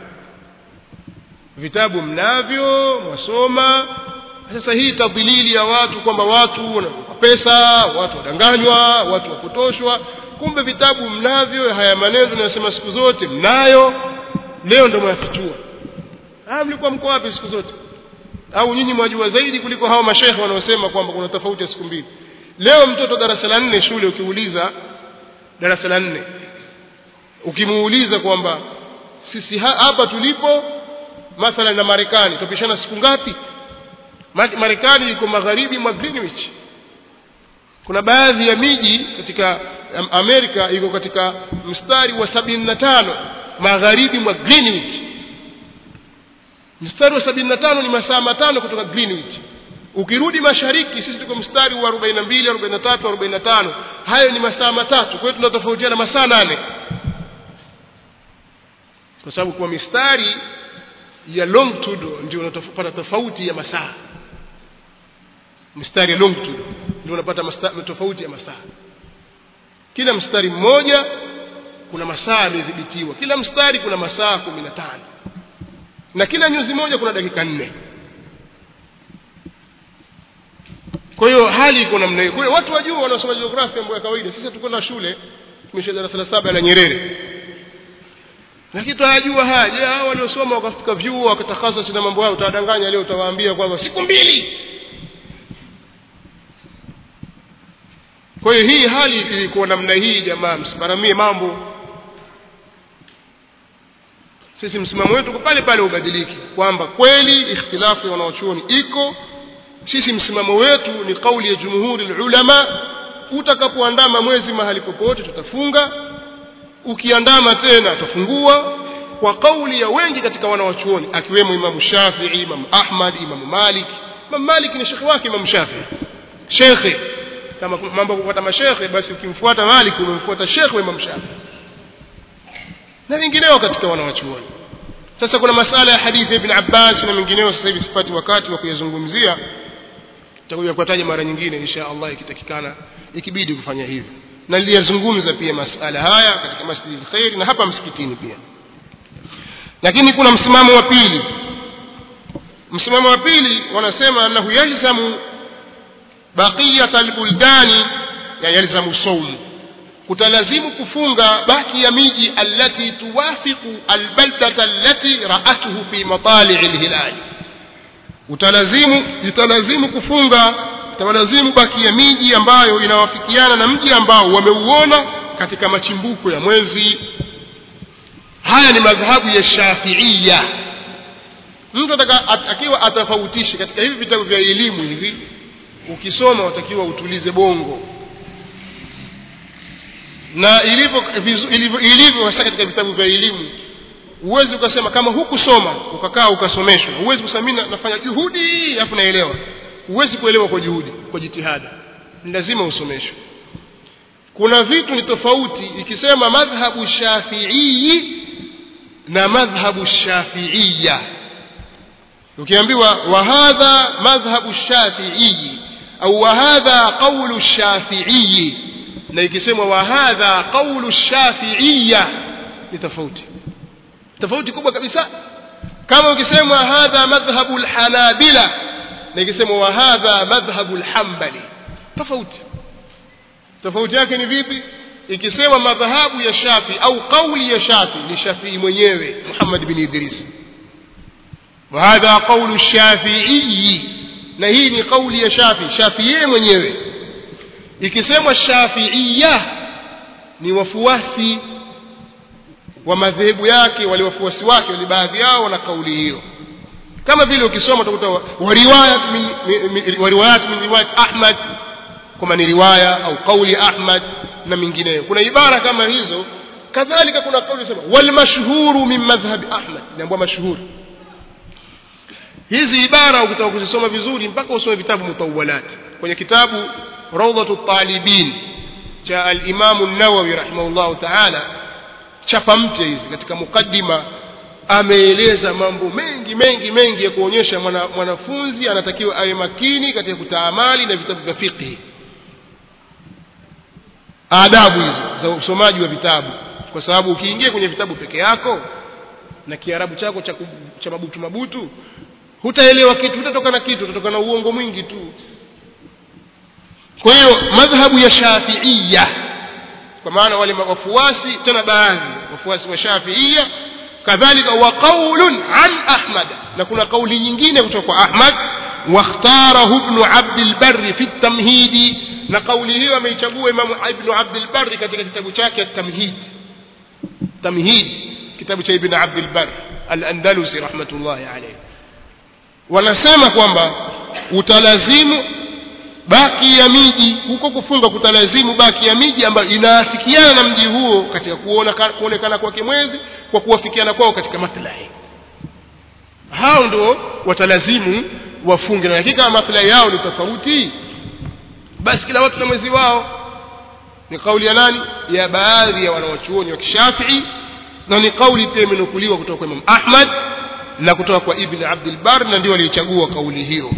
vitabu mnavyo wasoma sasa hii tadhilili ya watu kwamba watu wanalipa pesa watu wadanganywa watu wapotoshwa kumbe vitabu mnavyo haya maneno tunayosema siku zote mnayo leo ndio mwafichua ah mlikuwa mko wapi siku zote au nyinyi mwajua zaidi kuliko hao mashehe wanaosema kwamba kuna tofauti ya siku mbili leo mtoto darasa la nne shule ukiuliza darasa la nne ukimuuliza kwamba sisi hapa tulipo mathala na Marekani tupishana siku ngapi Marekani iko magharibi mwa Greenwich kuna baadhi ya miji katika Amerika iko katika mstari wa sabini na tano magharibi mwa Greenwich mstari wa sabini na tano ni masaa matano kutoka Greenwich ukirudi mashariki sisi tuko mstari wa 42 43 45 hayo ni masaa matatu kwa hiyo tunatofautiana masaa nane kwa sababu kwa mistari ya longitude ndio unapata tofauti ya masaa mstari ya longitude ndio unapata tofauti ya masaa kila mstari mmoja kuna masaa yamedhibitiwa kila mstari kuna masaa kumi na tano na kila nyuzi moja kuna dakika nne kwa hiyo hali iko namna hiyo kwa hiyo watu wajua wanaosoma jiografia mambo ya kawaida sisi tukwenda shule tumesha darasa la saba la Nyerere lakini tunajua haya je hao waliosoma wakafika vyuo wakatakasa na mambo yao utawadanganya leo utawaambia kwamba siku mbili kwa hiyo hii hali ilikuwa namna hii jamaa msiparamie mambo sisi msimamo wetu pale pale ubadiliki kwamba kweli ikhtilafu ya wanaochuoni iko sisi msimamo wetu ni kauli ya jumhuri ulama utakapoandama mwezi mahali popote tutafunga ukiandama tena tutafungua kwa kauli ya wengi katika wanawachuoni akiwemo imamu shafii imamu ahmad imamu malik imamu malik ni shekhe wake imamu shafii shekhe kama mambo kufuata mashekhe basi ukimfuata malik umemfuata shekhe wa imamu shafii na wengineo katika wanawachuoni sasa kuna masala ya hadithi ya ibn abbas na mengineo sasa hivi sipati wakati wa kuyazungumzia tutakuja kuyataja mara nyingine insha allah ikitakikana ikibidi kufanya hivyo na niliyazungumza pia masala haya katika masjidi khair na hapa msikitini pia lakini kuna msimamo wa pili msimamo wa pili wanasema annahu yalzamu baqiyat albuldani ya yalzamu saumu kutalazimu kufunga baki ya miji allati tuwafiqu albaldata allati ra'atuhu fi matali' alhilali utalazimu italazimu kufunga itawalazimu baki ya miji ambayo inawafikiana na mji ambao wameuona katika machimbuko ya mwezi haya ni madhhabu ya shafiia mtu akiwa atafautishe katika hivi vitabu vya elimu hivi ukisoma watakiwa utulize bongo na ilivyo ilivyo, ilivyo hasa katika vitabu vya elimu huwezi ukasema kama hukusoma ukakaa ukasomeshwa huwezi kusema mimi nafanya juhudi alafu naelewa huwezi kuelewa kwa juhudi kwa jitihada ni lazima usomeshwe kuna vitu ni tofauti ikisema madhhabu shafiii na madhhabu shafiiya ukiambiwa wa hadha madhhabu shafiii au wa hadha qawlu shafiii na ikisemwa wa hadha qawlu shafiiya ni tofauti tofauti kubwa kabisa kama ukisema hadha madhhabu alhanabila na ikisemwa wa hadha madhhabu alhanbali tofauti tofauti yake ni vipi ikisema madhahabu ya shafi au kauli ya shafi ni shafii mwenyewe muhammad bin idris وهذا قول الشافعي na hii ni kauli ya shafi shafi yeye mwenyewe ikisemwa shafiia ni wafuasi wa madhehebu yake wale wafuasi wake wale baadhi yao wana kauli hiyo kama vile ukisoma utakuta wariwayat min, min, wariwayat min riwayat ahmad kama ni riwaya au kauli ahmad na mingineyo kuna ibara kama hizo kadhalika kuna kauli sema walmashhuru min madhhabi ahmad inaambua mashhuri hizi ibara ukitaka kuzisoma vizuri mpaka usome vitabu mutawalati kwenye kitabu rawdatu talibin cha alimamu nawawi rahimahullahu taala chapa mpya hizi katika mukaddima ameeleza mambo mengi mengi mengi ya kuonyesha mwana, mwanafunzi anatakiwa awe makini katika kutaamali na vitabu vya fiqhi adabu hizo za usomaji wa vitabu kwa sababu ukiingia kwenye vitabu peke yako na kiarabu chako cha, cha mabutu mabutu hutaelewa kitu hutatoka na kitu utatoka na uongo mwingi tu kwa hiyo madhhabu ya shafiiya kwa maana wale wafuasi tena baadhi wafuasi wa shafiiya kadhalika wa qaulun an ahmad na kuna kauli nyingine kutoka kwa ahmad واختاره ابن عبد البر في التمهيد na kauli hiyo ameichagua imamu ibnu abdilbari katika kitabu chake tamhid tamhid kitabu cha ibn abdilbar alandalusi rahmatullahi alaihi wanasema kwamba utalazimu baki ya miji huko kufunga kutalazimu baki ya miji ambayo inaafikiana na mji huo katika kuona kuonekana kwake mwezi kwa kuwafikiana kwao katika maslahi hao ndio watalazimu wafunge na hakika maslahi yao ni tofauti basi kila watu na mwezi wao ni kauli ya nani ya baadhi ya wanawachuoni wa kishafii na ni kauli pia imenukuliwa kutoka kwa imam ahmad na kutoka kwa ibn abdilbar na ndio waliichagua kauli hiyo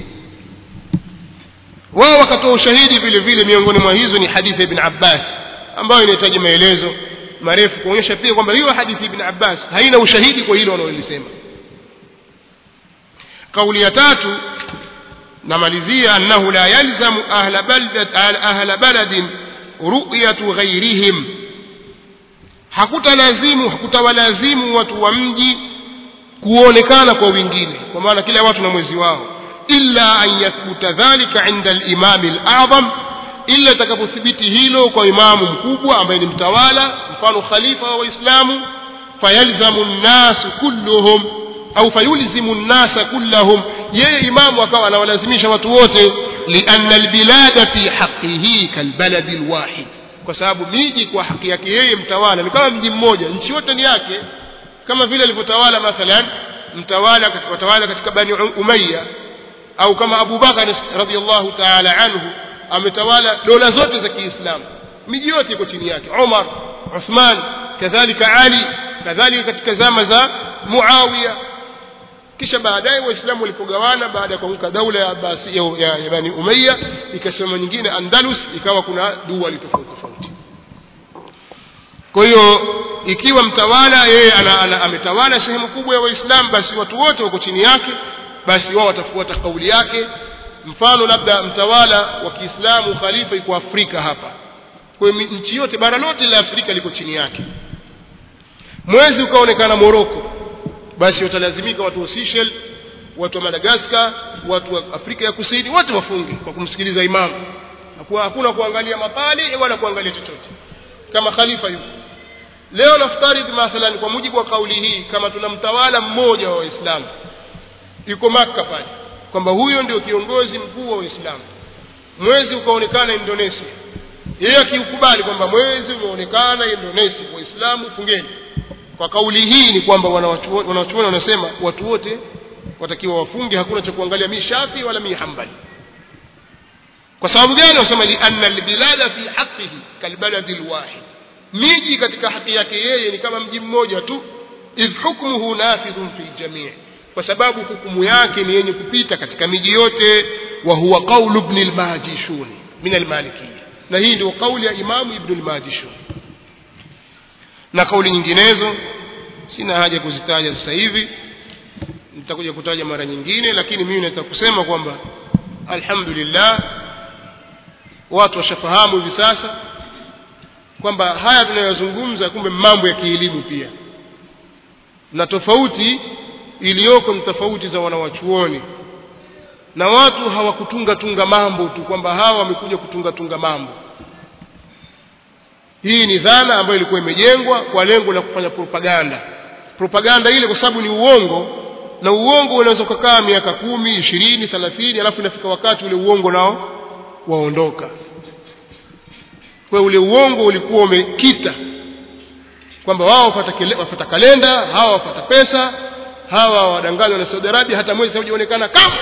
wao wakatoa ushahidi vile vile miongoni mwa hizo ni hadithi ya ibn abbas ambayo inahitaji maelezo marefu kuonyesha pia kwamba hiyo hadithi ibn abbas haina ushahidi kwa hilo wanaolisema kauli ya tatu namalizia annahu la yalzamu ahla balad ahla baladin ru'yatu ghairihim hakutalazimu hakutawalazimu watu wa mji kuonekana kwa wengine kwa maana kila watu na mwezi wao illa an yathbuta dhalika inda al-imam al-a'zam illa takapothibiti hilo kwa imamu mkubwa ambaye ni mtawala mfano khalifa wa waislamu fayalzamu an-nas kulluhum au fayulzimu nnasa kullahum yeye imamu akawa anawalazimisha watu wote lianna albilada fi haqihi kalbaladi lwahid kwa sababu miji kwa haki yake yeye mtawala ni kama mji mmoja nchi yote ni yake kama vile alivyotawala mathalan mtawala watawala katika bani umaya au kama abu bakar radiallahu taala anhu ametawala dola zote za kiislamu miji yote iko chini yake umar uthman kadhalika ali kadhalika katika zama za muawiya kisha baadaye waislamu walipogawana baada ya kuanguka daula ya, basi, ya, ya, ya bani umaya ikasimama nyingine andalus ikawa kuna duali tofauti tofauti kwa hiyo ikiwa mtawala yeye ana, ana, ametawala sehemu kubwa ya waislamu basi watu wote wako chini yake basi wao watafuata kauli yake mfano labda mtawala wa kiislamu khalifa iko afrika hapa kwa hiyo nchi yote bara lote la afrika liko chini yake mwezi ukaonekana moroko basi watalazimika watu wa Seychelles, watu wa Madagascar, watu wa Afrika ya Kusini wote wafunge kwa kumsikiliza imamu. Hakuwa hakuna kuangalia mapali wala kuangalia chochote kama khalifa yuko. Leo naftaridhi mathalan kwa mujibu wa kauli hii kama tuna mtawala mmoja wa Waislamu yuko Makka pale kwamba huyo ndio kiongozi mkuu wa Waislamu. Mwezi ukaonekana Indonesia. Yeye akiukubali kwamba mwezi umeonekana Indonesia, Waislamu fungeni kwa kauli hii ni kwamba wanawachuoni wanasema watu wote watakiwa wafunge hakuna cha kuangalia mi shafi wala mi hambali kwa sababu gani wanasema lianna albilada fi haqihi kalbaladi lwahid miji katika haki yake yeye ni kama mji mmoja tu idh hukmuhu nafidhun fi ljamii kwa sababu hukumu yake ni yenye kupita katika miji yote wa huwa qaulu bni lmajishuni min almalikiya na hii ndio kauli ya imamu ibnu lmajishuni na kauli nyinginezo sina haja kuzitaja sasa hivi nitakuja kutaja mara nyingine lakini mimi nataka kusema kwamba alhamdulillah watu washafahamu hivi sasa kwamba haya tunayozungumza kumbe mambo ya kielimu pia na tofauti iliyoko ni tofauti za wanawachuoni na watu hawakutunga tunga mambo tu kwamba hawa wamekuja kutunga tunga mambo hii ni dhana ambayo ilikuwa imejengwa kwa lengo la kufanya propaganda propaganda ile kwa sababu ni uongo na uongo unaweza ukakaa miaka kumi ishirini thelathini alafu inafika wakati ule uongo nao waondoka kwa ule uongo ulikuwa umekita kwamba wao wafata, wafata kalenda hawa wafata pesa hawa wadanganywa na Saudi Arabia hata mwezi haujaonekana kamwe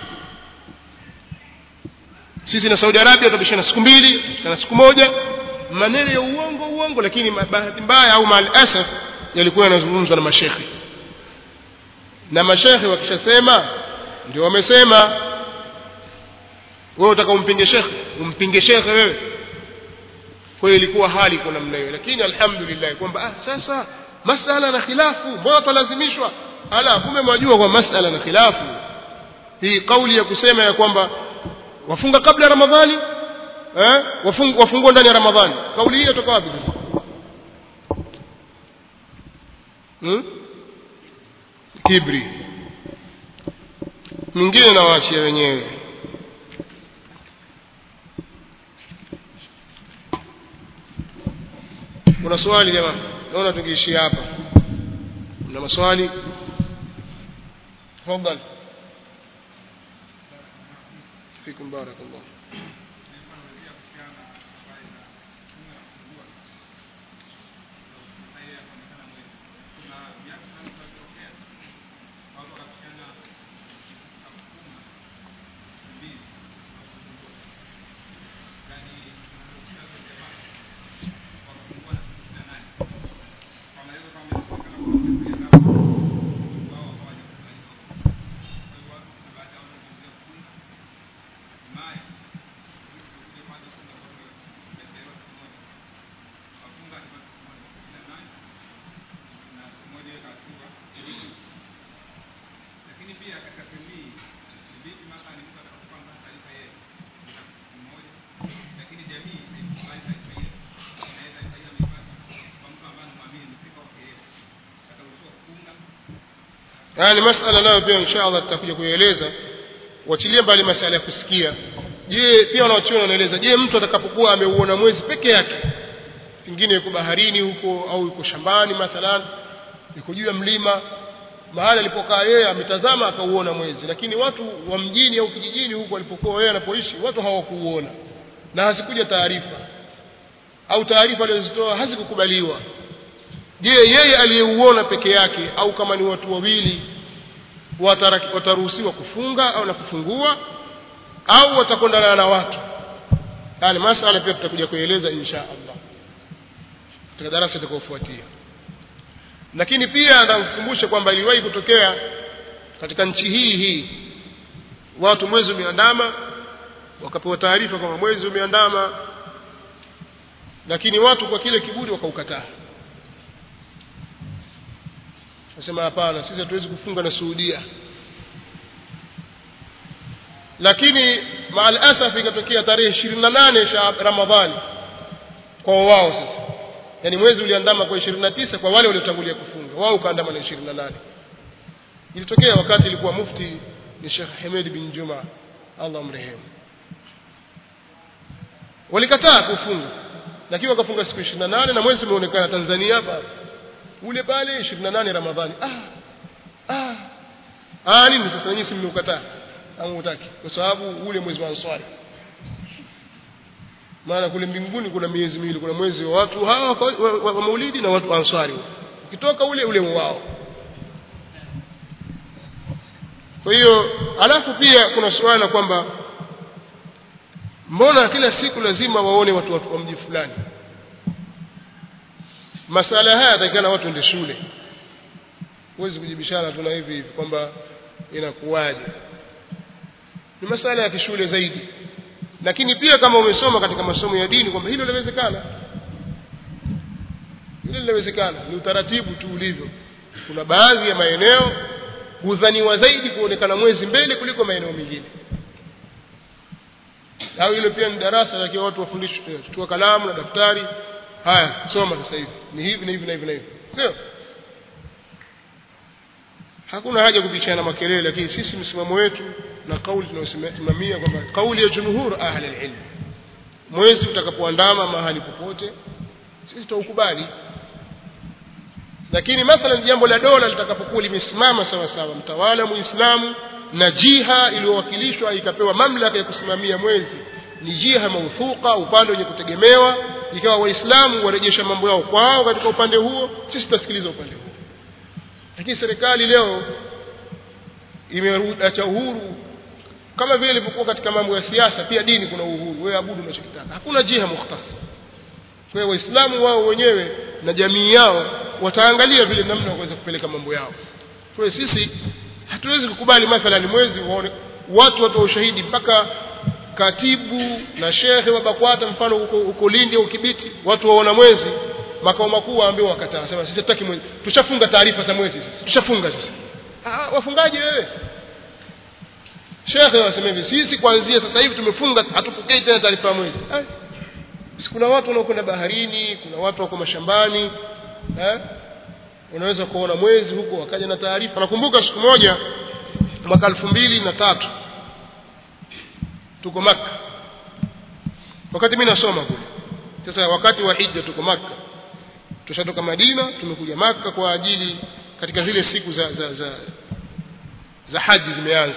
sisi na Saudi Arabia tutabishana siku mbili tutabishana siku moja maneno ya uongo uongo lakini bahati mbaya au mal asaf yalikuwa yanazungumzwa na mashekhi na mashekhi wakishasema ndio wamesema wewe utaka umpinge shekhe umpinge shekhe wewe kwa hiyo ilikuwa hali kwa namna hiyo lakini alhamdulillah kwamba ah, sasa masala na khilafu mbona talazimishwa ala kumbe mwajua kwa masala na khilafu hii kauli ya kusema ya kwamba wafunga kabla ya ramadhani eh wafung, wafungua ndani ya ramadhani kauli hii inatoka wapi sasa hmm? kibri mwingine nawaachia wenyewe kuna swali jamaa naona tungeishia hapa mna maswali tafadhali fikum barakallah haya ni masala nayo pia insha allah tutakuja kuieleza wachilie mbali masala ya kusikia je pia wanaochuoni wanaeleza je mtu atakapokuwa ameuona mwezi peke yake pengine yuko baharini huko au yuko shambani mathalan yuko juu ya mlima mahali alipokaa yeye ametazama akauona mwezi lakini watu wa mjini au kijijini huko alipokuwa yeye anapoishi watu hawakuuona na hazikuja taarifa au taarifa alizozitoa hazikukubaliwa je yeye aliyeuona peke yake au kama ni watu wawili wataruhusiwa kufunga au na kufungua au watakwenda na watu yani masala pia tutakuja kueleza insha allah katika darasa itakayofuatia lakini pia nakukumbusha kwamba iliwahi kutokea katika nchi hii hii watu mwezi umeandama wakapewa taarifa kwamba mwezi umeandama lakini watu kwa kile kiburi wakaukataa nasema hapana sisi hatuwezi kufunga na Saudia lakini maal asaf ikatokea tarehe ishirini na nane Ramadhani kwa wao sasa yani mwezi uliandama kwa ishirini na tisa kwa wale waliotangulia kufunga wao ukaandama na ishirini na nane ilitokea wakati ilikuwa mufti ni Sheikh Hamed bin Juma Allah mrehemu walikataa kufunga lakini wakafunga siku ishirini na nane na mwezi umeonekana Tanzania hapa ule pale 28 Ramadhani ah ah ah nini sasa nyinyi si mmeukataa au hutaki kwa sababu ule mwezi wa Ansari maana kule mbinguni kuna miezi miwili kuna mwezi wa watu hawa wa, wa, wa, wa Maulidi na watu wa Ansari ukitoka ule ule wao kwa hiyo alafu pia kuna suala kwamba mbona kila siku lazima waone watu wa mji fulani masala haya yatakana watu ende shule huwezi kujibishana tu na hivi hivi kwamba inakuwaje ni masala ya kishule zaidi lakini pia kama umesoma katika masomo ya dini kwamba hilo linawezekana hilo linawezekana ni utaratibu tu ulivyo kuna baadhi ya maeneo hudhaniwa zaidi kuonekana mwezi mbele kuliko maeneo mengine au hilo pia ni darasa lakini watu wafundishwe chukua kalamu na daftari haya soma sasa hivi ni hivi na hivi na hivi na hivi sio hakuna haja kupishana makelele lakini sisi msimamo wetu na kauli tunayosimamia kwamba kauli ya jumhur ahli alilm mwezi utakapoandama mahali popote sisi tutaukubali lakini mathalan jambo la dola litakapokuwa limesimama sawa sawa mtawala muislamu na jiha iliyowakilishwa ikapewa mamlaka ya kusimamia mwezi ni jiha mauthuka upande wenye kutegemewa ikawa waislamu warejesha mambo yao kwao katika upande huo sisi tutasikiliza upande huo lakini serikali leo imeacha uhuru kama vile ilivyokuwa katika mambo ya siasa pia dini kuna uhuru wewe abudu unachokitaka hakuna jiha mukhtasa kwa hiyo waislamu wao wenyewe na jamii yao wataangalia vile namna waweza kupeleka mambo yao kwa hiyo sisi hatuwezi kukubali mathalan mwezi waone watu watoa ushahidi mpaka katibu na shekhe wa BAKWATA mfano huko huko Lindi au Kibiti watu waona mwezi makao makuu waambiwa wakataa sema sisi hatutaki mwezi tushafunga taarifa za mwezi sisi tushafunga sisi ah wafungaji wewe shekhe wasema hivi sisi kuanzia sasa hivi tumefunga hatupokei tena taarifa ya mwezi ah, kuna watu wanaokwenda baharini kuna watu wako mashambani eh unaweza kuona mwezi huko wakaja na taarifa nakumbuka siku moja mwaka elfu mbili na tatu tuko maka wakati mimi nasoma kule sasa wakati wa hija tuko maka tushatoka madina tumekuja maka kwa ajili katika zile siku za za za, za haji zimeanza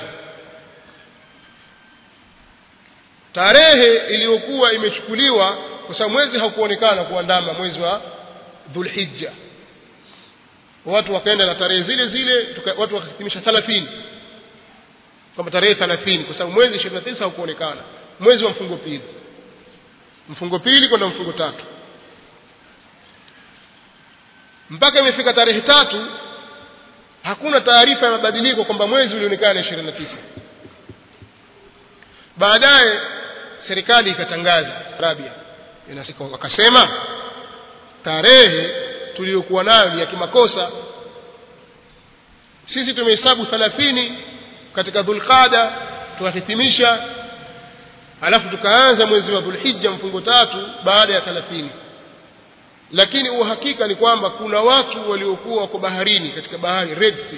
tarehe iliyokuwa imechukuliwa kwa sababu mwezi haukuonekana kuandama mwezi wa dhulhijja watu wakaenda na tarehe zile zile tuka, watu wakahitimisha 30 kwamba tarehe 30 kwa sababu mwezi 29 haukuonekana mwezi wa mfungo pili mfungo pili kwenda mfungo tatu mpaka imefika tarehe tatu hakuna taarifa ya mabadiliko kwamba mwezi ulionekana 29 baadaye serikali ikatangaza Arabia inasika wakasema tarehe tuliyokuwa nayo ya kimakosa sisi tumehesabu 30 katika dhulqada tukahitimisha alafu tukaanza mwezi wa dhulhijja mfungo tatu baada ya 30 lakini uhakika ni kwamba kuna watu waliokuwa wako baharini katika bahari Red Sea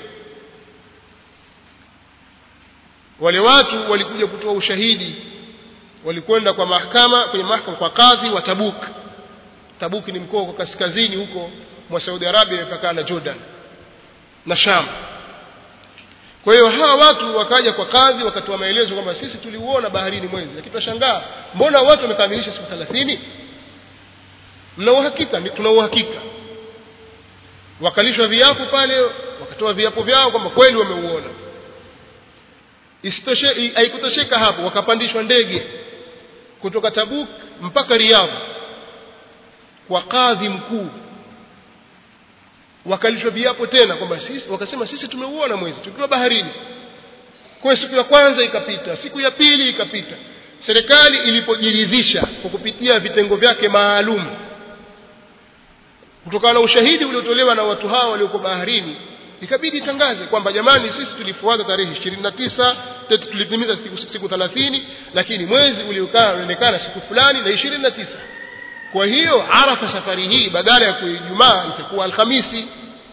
wale watu walikuja kutoa ushahidi walikwenda kwa mahakama kwenye mahakama kwa kadhi wa Tabuk Tabuk ni mkoa kwa kaskazini huko mwa Saudi Arabia imepakana na Jordan na Sham kwa hiyo hawa watu wakaja kwa kadhi wakatoa maelezo kwamba sisi tuliuona baharini mwezi lakini tunashangaa mbona watu wamekamilisha siku 30 mna uhakika tuna uhakika wakalishwa viapo pale wakatoa viapo vyao kwamba kweli wameuona isitoshe haikutosheka hapo wakapandishwa ndege kutoka Tabuk mpaka Riyadh kwa kadhi mkuu wakalishwa viapo tena kwamba sisi wakasema sisi tumeuona mwezi tukiwa baharini kwa siku ya kwanza ikapita siku ya pili ikapita serikali ilipojiridhisha kwa kupitia vitengo vyake maalum kutokana na ushahidi uliotolewa na watu hao walioko baharini ikabidi itangaze kwamba jamani sisi tulifuata tarehe 29 tulitimiza siku, siku 30 lakini mwezi uliokaa unaonekana siku fulani na 29 kwa hiyo arafa safari hii badala ya kuwa Ijumaa itakuwa Alhamisi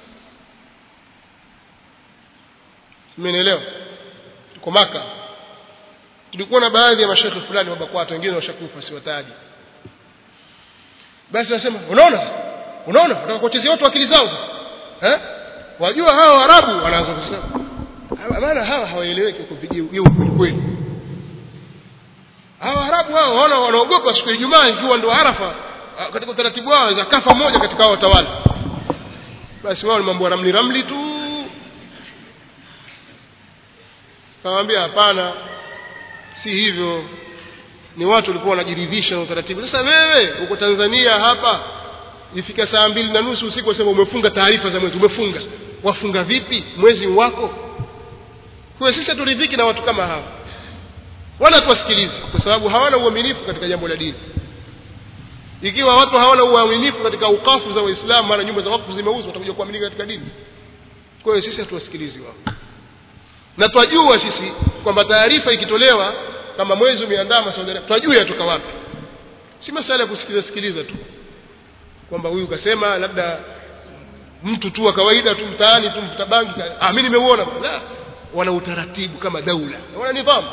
Simenielewa tuko maka tulikuwa na baadhi ya mashekhe fulani wa BAKWATA wengine washakufa siwataji basi nasema unaona unaona unataka kuwachezea watu akili zao eh wajua hawa Waarabu wanaanza kusema maana hawa hawaeleweki kwa hiyo kweli hawa Waarabu hao wana wanaogopa siku ya Ijumaa ikiwa ndio Arafa katika utaratibu wao za kafa moja katika hao watawala basi wao ni mambo ya ramli ramli tu Kawaambia hapana si hivyo ni watu walikuwa wanajiridhisha na utaratibu sasa wewe uko Tanzania hapa ifika saa mbili na nusu usiku wasema umefunga taarifa za mwezi umefunga wafunga vipi mwezi wako kwa sisi haturidhiki na watu kama hawa wala tuwasikilize kwa sababu hawana uaminifu katika jambo la dini ikiwa watu hawana uaminifu katika ukafu za waislamu mara nyumba za wakfu zimeuzwa watakuja kuaminika katika dini kwa hiyo sisi hatuwasikilizi wao na twajua sisi kwamba taarifa ikitolewa kama mwezi umeandama Saudi Arabia twajua yatoka wapi si masala ya kusikiliza sikiliza tu kwamba huyu kasema labda mtu tu wa kawaida tu mtaani tu mfuta bangi ah mimi nimeuona la wana utaratibu kama daula wana nidhamu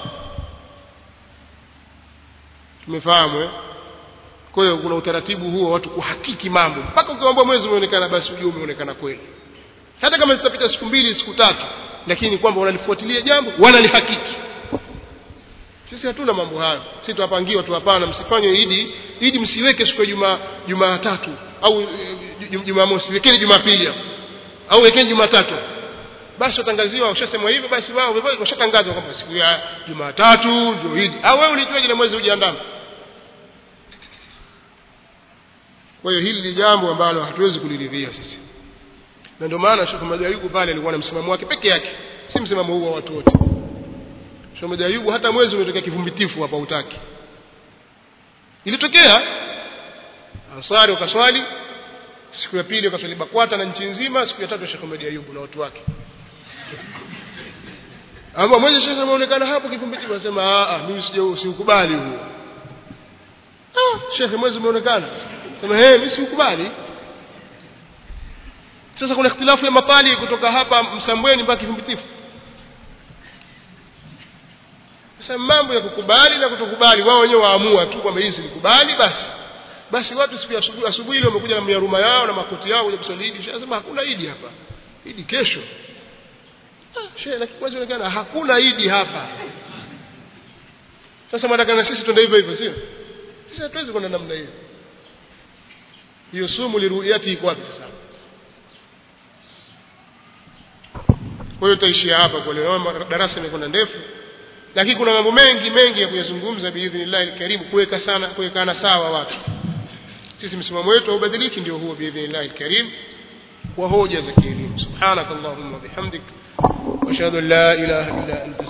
tumefahamu eh kwa hiyo kuna utaratibu huo watu kuhakiki mambo mpaka ukiwaambia mwezi umeonekana basi ujue umeonekana kweli hata kama zitapita siku mbili siku tatu lakini kwamba wanalifuatilia jambo wanalihakiki sisi hatuna mambo hayo sisi tuwapangiwa tu hapana msifanye idi idi msiweke siku ya juma jumatatu au jumamosi wekeni jumapili hapo au wekeni jumatatu basi watangaziwa ushasemwa hivyo basi wao washatangaza kwamba siku ya jumatatu ndio idi au wewe ulijuaje na mwezi hujaandama kwa hiyo hili ni jambo ambalo hatuwezi kuliridhia sisi na ndio maana Sheikh Ahmad Ayubu pale alikuwa na msimamo wake peke yake si msimamo huu wa watu wote Sheikh Ahmad Ayubu hata mwezi umetokea kivumbitifu hapa utaki ilitokea ansari wakaswali siku ya pili wakaswali bakwata na nchi nzima siku ya tatu Sheikh Ahmad Ayubu na watu wake ama mwezi sasa umeonekana hapo kivumbitifu anasema a a mimi sije siukubali huo ah shekhe mwezi umeonekana sema hey mimi siukubali sasa kuna ikhtilafu ya mapali kutoka hapa msambweni mpaka kivumbitifu sasa mambo ya kukubali na kutokubali wao wenyewe waamua tu kwamba hii silikubali basi basi watu siku ya asubuhi asubuhi ile wamekuja na miaruma yao na makoti yao kuja kuswali idi sema hakuna idi hapa idi kesho ah shehe lakini mwezi unaonekana hakuna idi hapa sasa mnataka na sisi twende hivyo hivyo sio sisi hatuwezi kwenda namna hiyo hiyo sumu liruyati iko wapi sasa kwa hiyo tutaishia hapa kwa leo darasa limekwenda ndefu lakini kuna mambo mengi mengi ya kuyazungumza biidhnillah alkarim kuweka sana kuwekana sawa watu sisi msimamo wetu haubadiliki ndio huo biidhnillah alkarim kwa hoja za kielimu subhanakallahumma bihamdik wa ashhadu an la ilaha illa anta